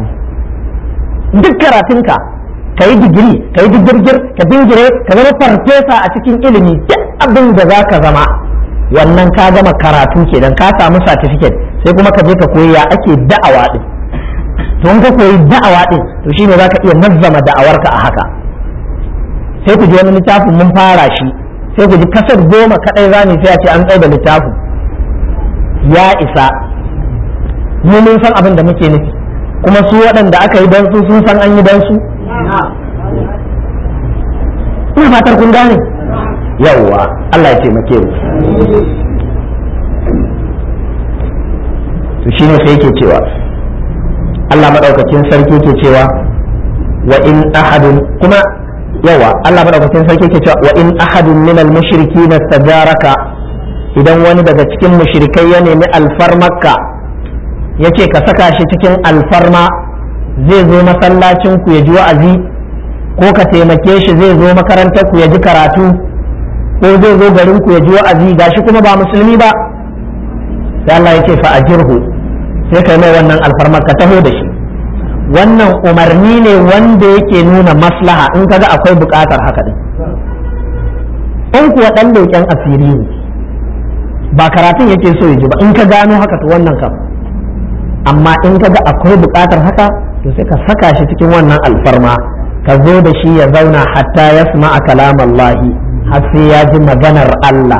duk karatunka ka yi digiri ka yi digirgir ka dingire ka zama farfesa a cikin ilimi duk abin da za ka zama wannan ka gama karatu kenan ka samu certificate sai kuma ka je ka koyi ya ake da'awa din to in ka koyi da'awa din to shine zaka iya nazzama da'awarka a haka sai ku ji wani littafin mun fara shi sai ku ji kasar goma kadai zani sai a ce an tsaye da littafin ya isa mu mun san abin da muke nufi kuma su waɗanda aka yi don su sun san an yi don su ina fatar kun gane yawwa Allah ya taimake mu to shine sai yake cewa Allah madaukakin sarki yake cewa wa in ahadun kuma yawa Allah madaukakin sarki yake cewa wa in ahadun min al mushrikin istajaraka idan wani daga cikin mushrikai ya nemi alfarmarka yace ka saka shi cikin alfarma zai zo masallacin ku ya ji wa'azi ko ka taimake shi zai zo makarantar ku ya ji karatu ko zai zo garin ku ya ji wa'azi gashi kuma ba musulmi ba sai Allah yake fa ajirhu sai kai mai wannan alfarmar ka taho da shi wannan umarni ne wanda yake nuna maslaha in kaga akwai bukatar haka din in kuwa dan leƙen asiri ne ba karatun yake so ya ji ba in ka gano haka to wannan kam amma in kaga akwai bukatar haka to sai ka saka shi cikin wannan alfarma ka zo da shi ya zauna hatta yasma'a kalam Allah har sai ya ji maganar Allah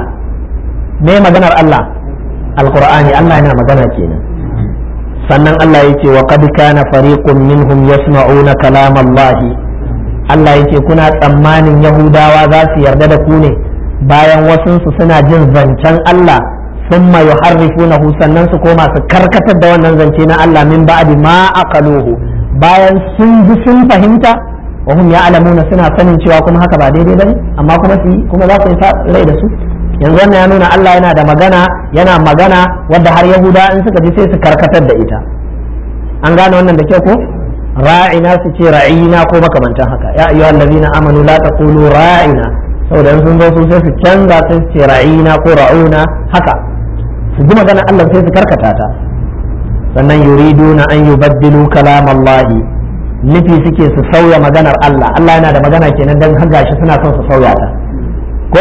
me maganar Allah alqur'ani Allah yana magana kenan sannan Allah yake wa qad kana fariqun minhum yasma'una kalam Allah Allah yake kuna tsammanin Yahudawa za su yarda da ku ne bayan wasunsu suna jin zancen Allah thumma yuharrifunahu sannan su koma su karkatar da wannan zance na Allah min ba'di ma aqaluhu bayan sun ji sun fahimta wa hum ya'lamuna suna sanin cewa kuma haka ba daidai bane amma kuma su kuma za su yi rai da su yanzu wannan ya nuna Allah yana da magana yana magana wadda har Yahuda in suka ji sai su karkatar da ita an gane wannan da kyau ko ra'ina su ce ra'ina ko makamantan haka ya ayyuha allazina amanu la taqulu ra'ina saboda in sun zo su sai su canza sai su ce ra'ina ko ra'una haka su ji magana Allah sai su karkata ta sannan yuriduna an yubaddilu kalam Allah nufi suke su sauya maganar Allah Allah yana da magana kenan dan har gashi suna son su sauya ta ko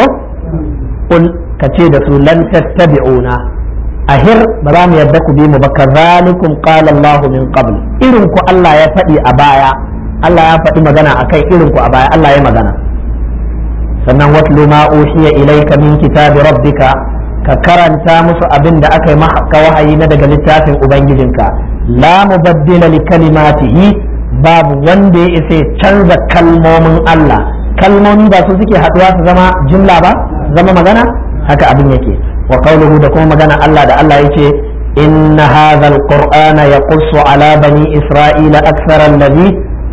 kul ka ce da su lan tattabi'una ahir ba za mu yarda ku bi mu ba kazalikum qala Allah min qabl irin ku Allah ya faɗi a baya Allah ya faɗi magana akai irin ku a baya Allah ya magana sannan watlu ma uhiya ilayka min kitabi rabbika ka karanta musu abin da aka yi maka wahayi na daga littafin ubangijinka la mubaddila li kalimatihi babu wanda ya isa canza kalmomin Allah kalmomi ba su suke haɗuwa su zama jumla ba zama magana haka abin yake wa qawluhu da kuma magana Allah da Allah yace inna hadha alqur'ana yaqussu ala bani isra'ila akthara alladhi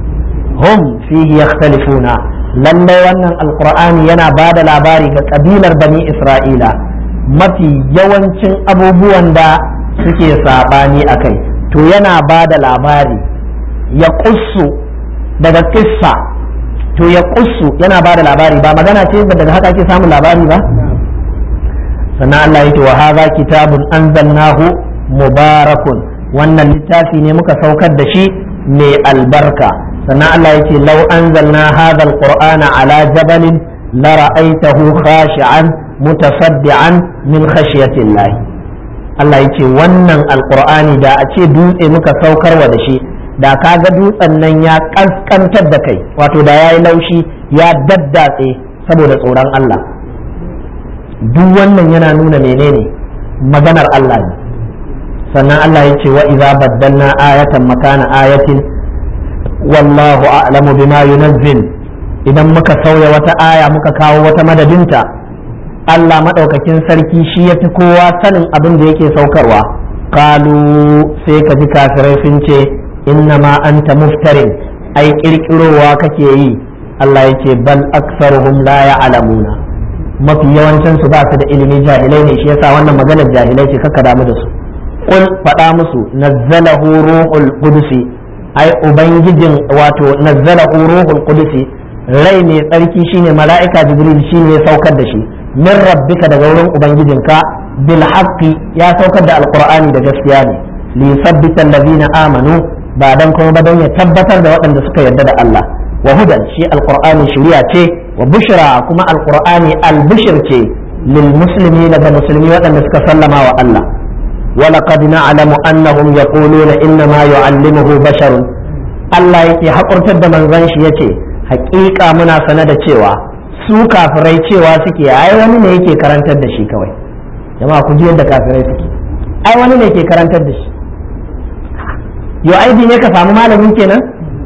hum fihi yakhtalifuna lalle wannan alqur'ani yana bada labari ga kabilar bani isra'ila mafi yawancin abubuwan da suke sabani akai to yana bada labari ya qussu daga kissa to ya qussu yana bada labari ba magana ce daga haka ake samun labari ba sannan Allah yake wa hadha kitabun anzalnahu mubarakun wannan littafi ne muka saukar da shi mai albarka sannan Allah yake law anzalna hadha alqur'ana ala jabalin la ra'aytahu khashi'an mutasaddian min khashyati Allah Allah yake wannan alqur'ani da a ce dutse muka saukarwa da shi da kaga dutsen nan ya kaskantar da kai wato da yayi laushi ya daddatse saboda tsoron Allah duk wannan yana nuna menene maganar Allah ne sannan Allah ya ce wa idza baddalna ayatan makana ayatin wallahu a'lamu bima yunazzil idan muka sauya wata aya muka kawo wata madadinta Allah madaukakin sarki shi ya fi kowa sanin abin da yake saukarwa kalu sai ka ji kafirai sun ce innama anta muftarin ai kirkirowa kake yi Allah ya ce bal aksaruhum la ya'lamuna mafi yawancin su ba su da ilimi jahilai ne shi yasa wannan maganar jahilai ce kaka damu da su qul faɗa musu nazzalahu ruhul qudusi ai ubangijin wato nazzalahu ruhul qudusi rai mai tsarki shine mala'ika jibril shine ya saukar da shi min rabbika daga wurin ubangijinka bil haqqi ya saukar da alqur'ani da gaskiya ne li yusabbita allazina amanu ba dan kuma ba don ya tabbatar da waɗanda suka yarda da Allah wa hudan shi alqur'ani shari'a ce wa bushra kuma alqur'ani albishir ce lil muslimi daga musulmi waɗanda suka sallama wa Allah wa laqad na'lamu annahum yaquluna inna ma yu'allimuhu bashar Allah yake hakurtar da manzon shi yace haƙiƙa muna sane da cewa su kafirai cewa suke ai wani ne yake karantar da shi kawai jama'a ku ji yadda kafirai suke ai wani ne ke karantar da shi yo aibi ne ka samu malamin kenan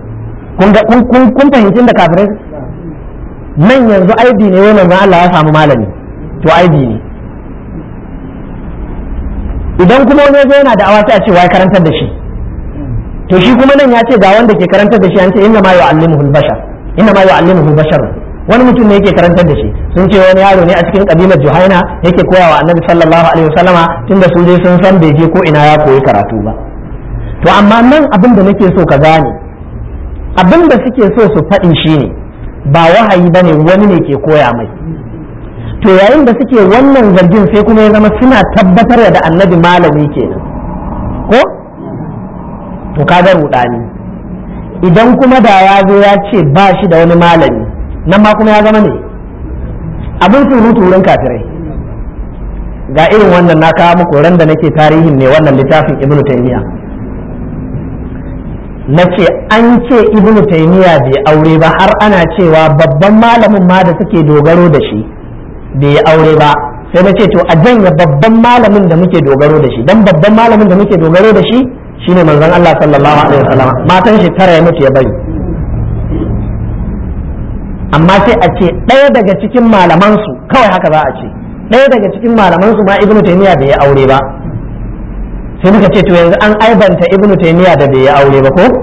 kun fahimci da kafirai nan yanzu aibi ne wai manzon Allah ya samu malami to aibi ne idan kuma wani zo yana da awa sai a ce wai karantar da shi to shi kuma nan ya ce ga wanda ke karantar da shi an ce inna ma yu'allimuhu bashar inna ma yu'allimuhu bashar wani mutum ne yake karantar da shi sun ce wani yaro ne a cikin kabilar Juhaina yake koya wa Annabi sallallahu alaihi wasallama tunda su dai sun san bai je ko ina ya koyi karatu ba to amma nan abin da nake so ka gane abin da suke so su faɗi shine ba wahayi bane wani ne ke koya mai to yayin da suke wannan zargin sai kuma ya zama suna tabbatar da annabi malami kenan ko to kaga rudani idan kuma da ya zo ya ce ba shi da wani malami nan ma kuma ya zama ne abin surutu wurin kafirai ga irin wannan na kawo muku ran da nake tarihin ne wannan littafin ibnu taymiya na ce an ce ibnu taymiya bai aure ba har ana cewa babban malamin ma da suke dogaro da shi bai yi aure ba sai na ce to a janya babban malamin da muke dogaro da shi dan babban malamin da muke dogaro da shi shine manzon Allah sallallahu alaihi wasallam matan shi tara ya mutu ya bari amma sai a ce ɗaya daga cikin malaman su kawai haka za a ce ɗaya daga cikin malaman su ma ibnu taymiya bai yi aure ba sai muka ce to yanzu an aibanta ibnu taymiya da bai yi aure ba ko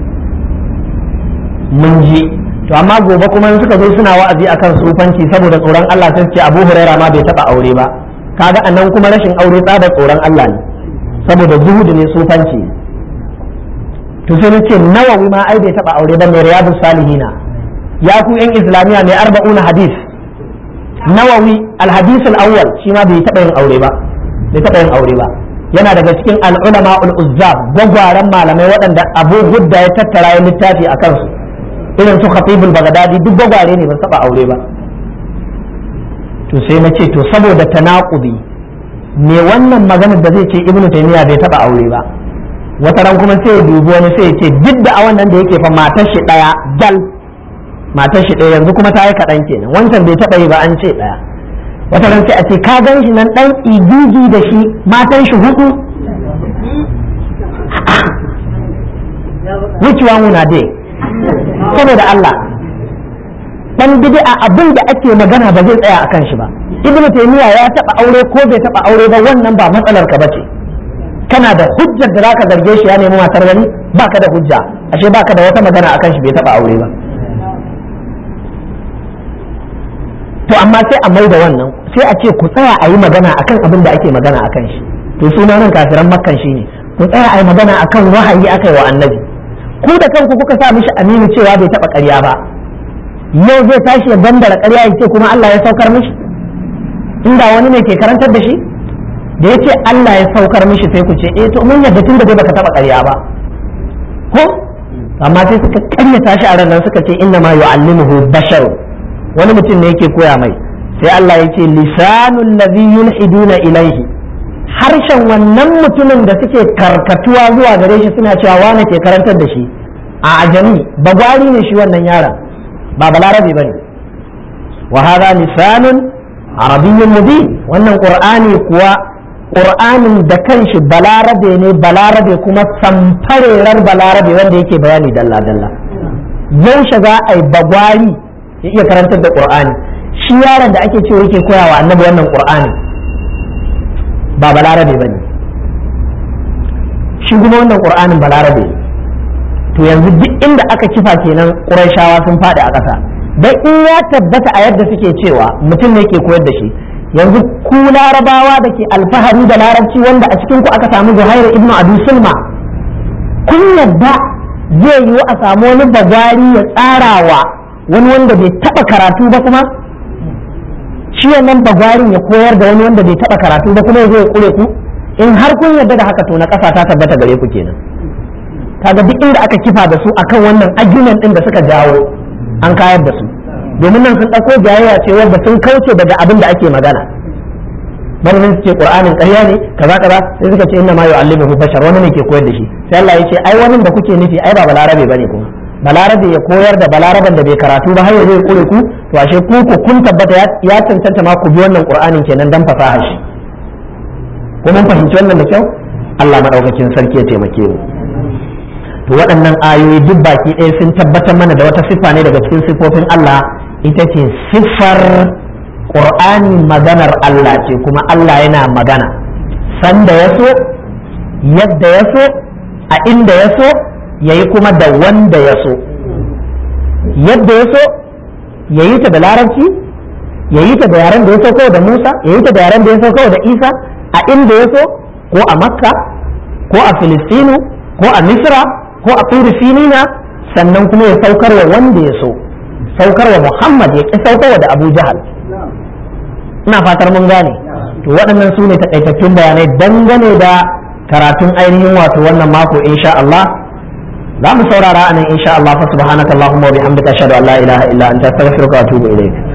mun ji to amma gobe kuma suka zo suna wa'azi akan sufanci saboda tsoron Allah sai ce Abu Huraira ma bai taba aure ba kaga anan kuma rashin aure tsada tsoron Allah ne saboda zuhudu ne sufanci to sai nace nawawi ma ai bai taba aure ba mai riyadus salihina ya ku yan islamiya mai arba'una hadis nawawi alhadis al-awwal shi ma bai taba yin aure ba bai taba yin aure ba yana daga cikin al-ulama ul-uzzab gwagwaran malamai waɗanda Abu Hudda ya tattara ya littafi a kansu irin su khatibul bagdadi duk gwagware ne ba saba aure ba to sai na ce to saboda tanaqudi me wannan maganar da zai ce ibnu taymiya bai taba aure ba wata ran kuma sai ya dubi wani sai ya ce duk da a wannan da yake fa matar shi daya dal matar shi daya yanzu kuma ta yi kaɗan kenan wancan bai taba yi ba an ce daya wata ran sai a ce ka gan shi nan dan igigi da shi matan shi hudu which one una dai saboda Allah dan bid'a abin da ake magana ba zai tsaya akan shi ba ibn taymiya ya taba aure ko bai taba aure ba wannan ba matsalar ka bace kana da hujjar da zaka zarge shi ya nemi matar wani baka da hujja ashe baka da wata magana akan shi bai taba aure ba to amma sai a maida wannan sai a ce ku tsaya a yi magana akan abin da ake magana akan shi to suna nan kafiran makkan shi ne ku tsaya a yi magana akan wahayi aka yi wa annabi ku da kanku kuka sa mishi aminu cewa bai taba ƙarya ba yau zai tashi ya bandara ƙarya ya ce kuma Allah ya saukar mishi inda wani ne ke karantar da shi da ya ce Allah ya saukar mishi sai ku ce eh to mun yadda tun da dai baka taba ƙarya ba ko amma sai suka ƙaryata shi a ranar suka ce inna ma yu'allimuhu bashar wani mutum ne yake koya mai sai Allah ya ce lisanul ladhi yulhiduna ilaihi harshen wannan mutumin da suke karkatuwa zuwa gare shi suna cewa wane ke karantar da shi a ajami bagwari ne shi wannan yaron ba balarabe bane wa hadha lisanun arabiyyun mubin wannan qur'ani kuwa qur'anin da kanshi balarabe ne balarabe kuma samfarerar balarabe wanda yake bayani dalla dalla yaushe za a yi bagwari ya iya karantar da qur'ani shi yaron da ake cewa yake koyawa annabi wannan qur'ani ba balarabe ba ne shi kuma wannan ƙur'anin balarabe to yanzu duk inda aka kifa kenan ƙurayshawa sun faɗi a ƙasa dan in ya tabbata a yadda suke cewa mutum ne ke koyar da shi yanzu ku larabawa da ke alfahari da larabci wanda a cikin ku aka samu zuhairu ibnu abi sulma kun yadda zai yiwu a samu wani bagari ya tsarawa wani wanda bai taɓa karatu ba kuma shi wannan bagwarin ya koyar da wani wanda bai taba karatu ba kuma ya zo ya kure ku in har kun yarda da haka to na ƙasa ta tabbata gare ku kenan kaga duk inda aka kifa da su akan wannan argument din da suka jawo an kayar da su domin nan sun ɗauko jayayya ce wanda sun kauce daga abin da ake magana bari sun ce qur'anin ƙarya ne kaza kaza sai suka ce inna ma yu'allimuhu bashar wani ne ke koyar da shi sai Allah ya ce ai wannan da kuke nufi ai ba balarabe bane kuma balarabe ya koyar da balaraban da bai karatu ba har ya zai kure ku to ashe ku ku kun tabbata ya cancanta ma ku bi wannan qur'anin kenan dan fasaha shi ko mun fahimci wannan da kyau Allah madaukakin sarki ya taimake mu to waɗannan ayoyi duk baki ɗaya sun tabbatar mana da wata siffa ne daga cikin siffofin Allah ita ce siffar qur'ani maganar Allah ce kuma Allah yana magana sanda ya so yadda ya so a inda ya so ya yi kuma da wanda ya so yadda ya so ya yi ta da larabci ya yi ta da yaren da ya sauko da musa ya yi ta da yaren da ya sauko da isa a inda ya so ko a makka ko a filistinu ko a misra ko a turi sinina sannan kuma ya saukarwa wanda ya so saukarwa muhammad ya ƙi saukarwa da abu jahal ina fatar mun gane to waɗannan su ne takaitattun bayanai dangane da karatun ainihin wato wannan mako insha Allah za mu saurara anan insha Allah fa subhanaka allahumma wa bihamdika ashhadu an la ilaha illa anta astaghfiruka wa atubu ilayk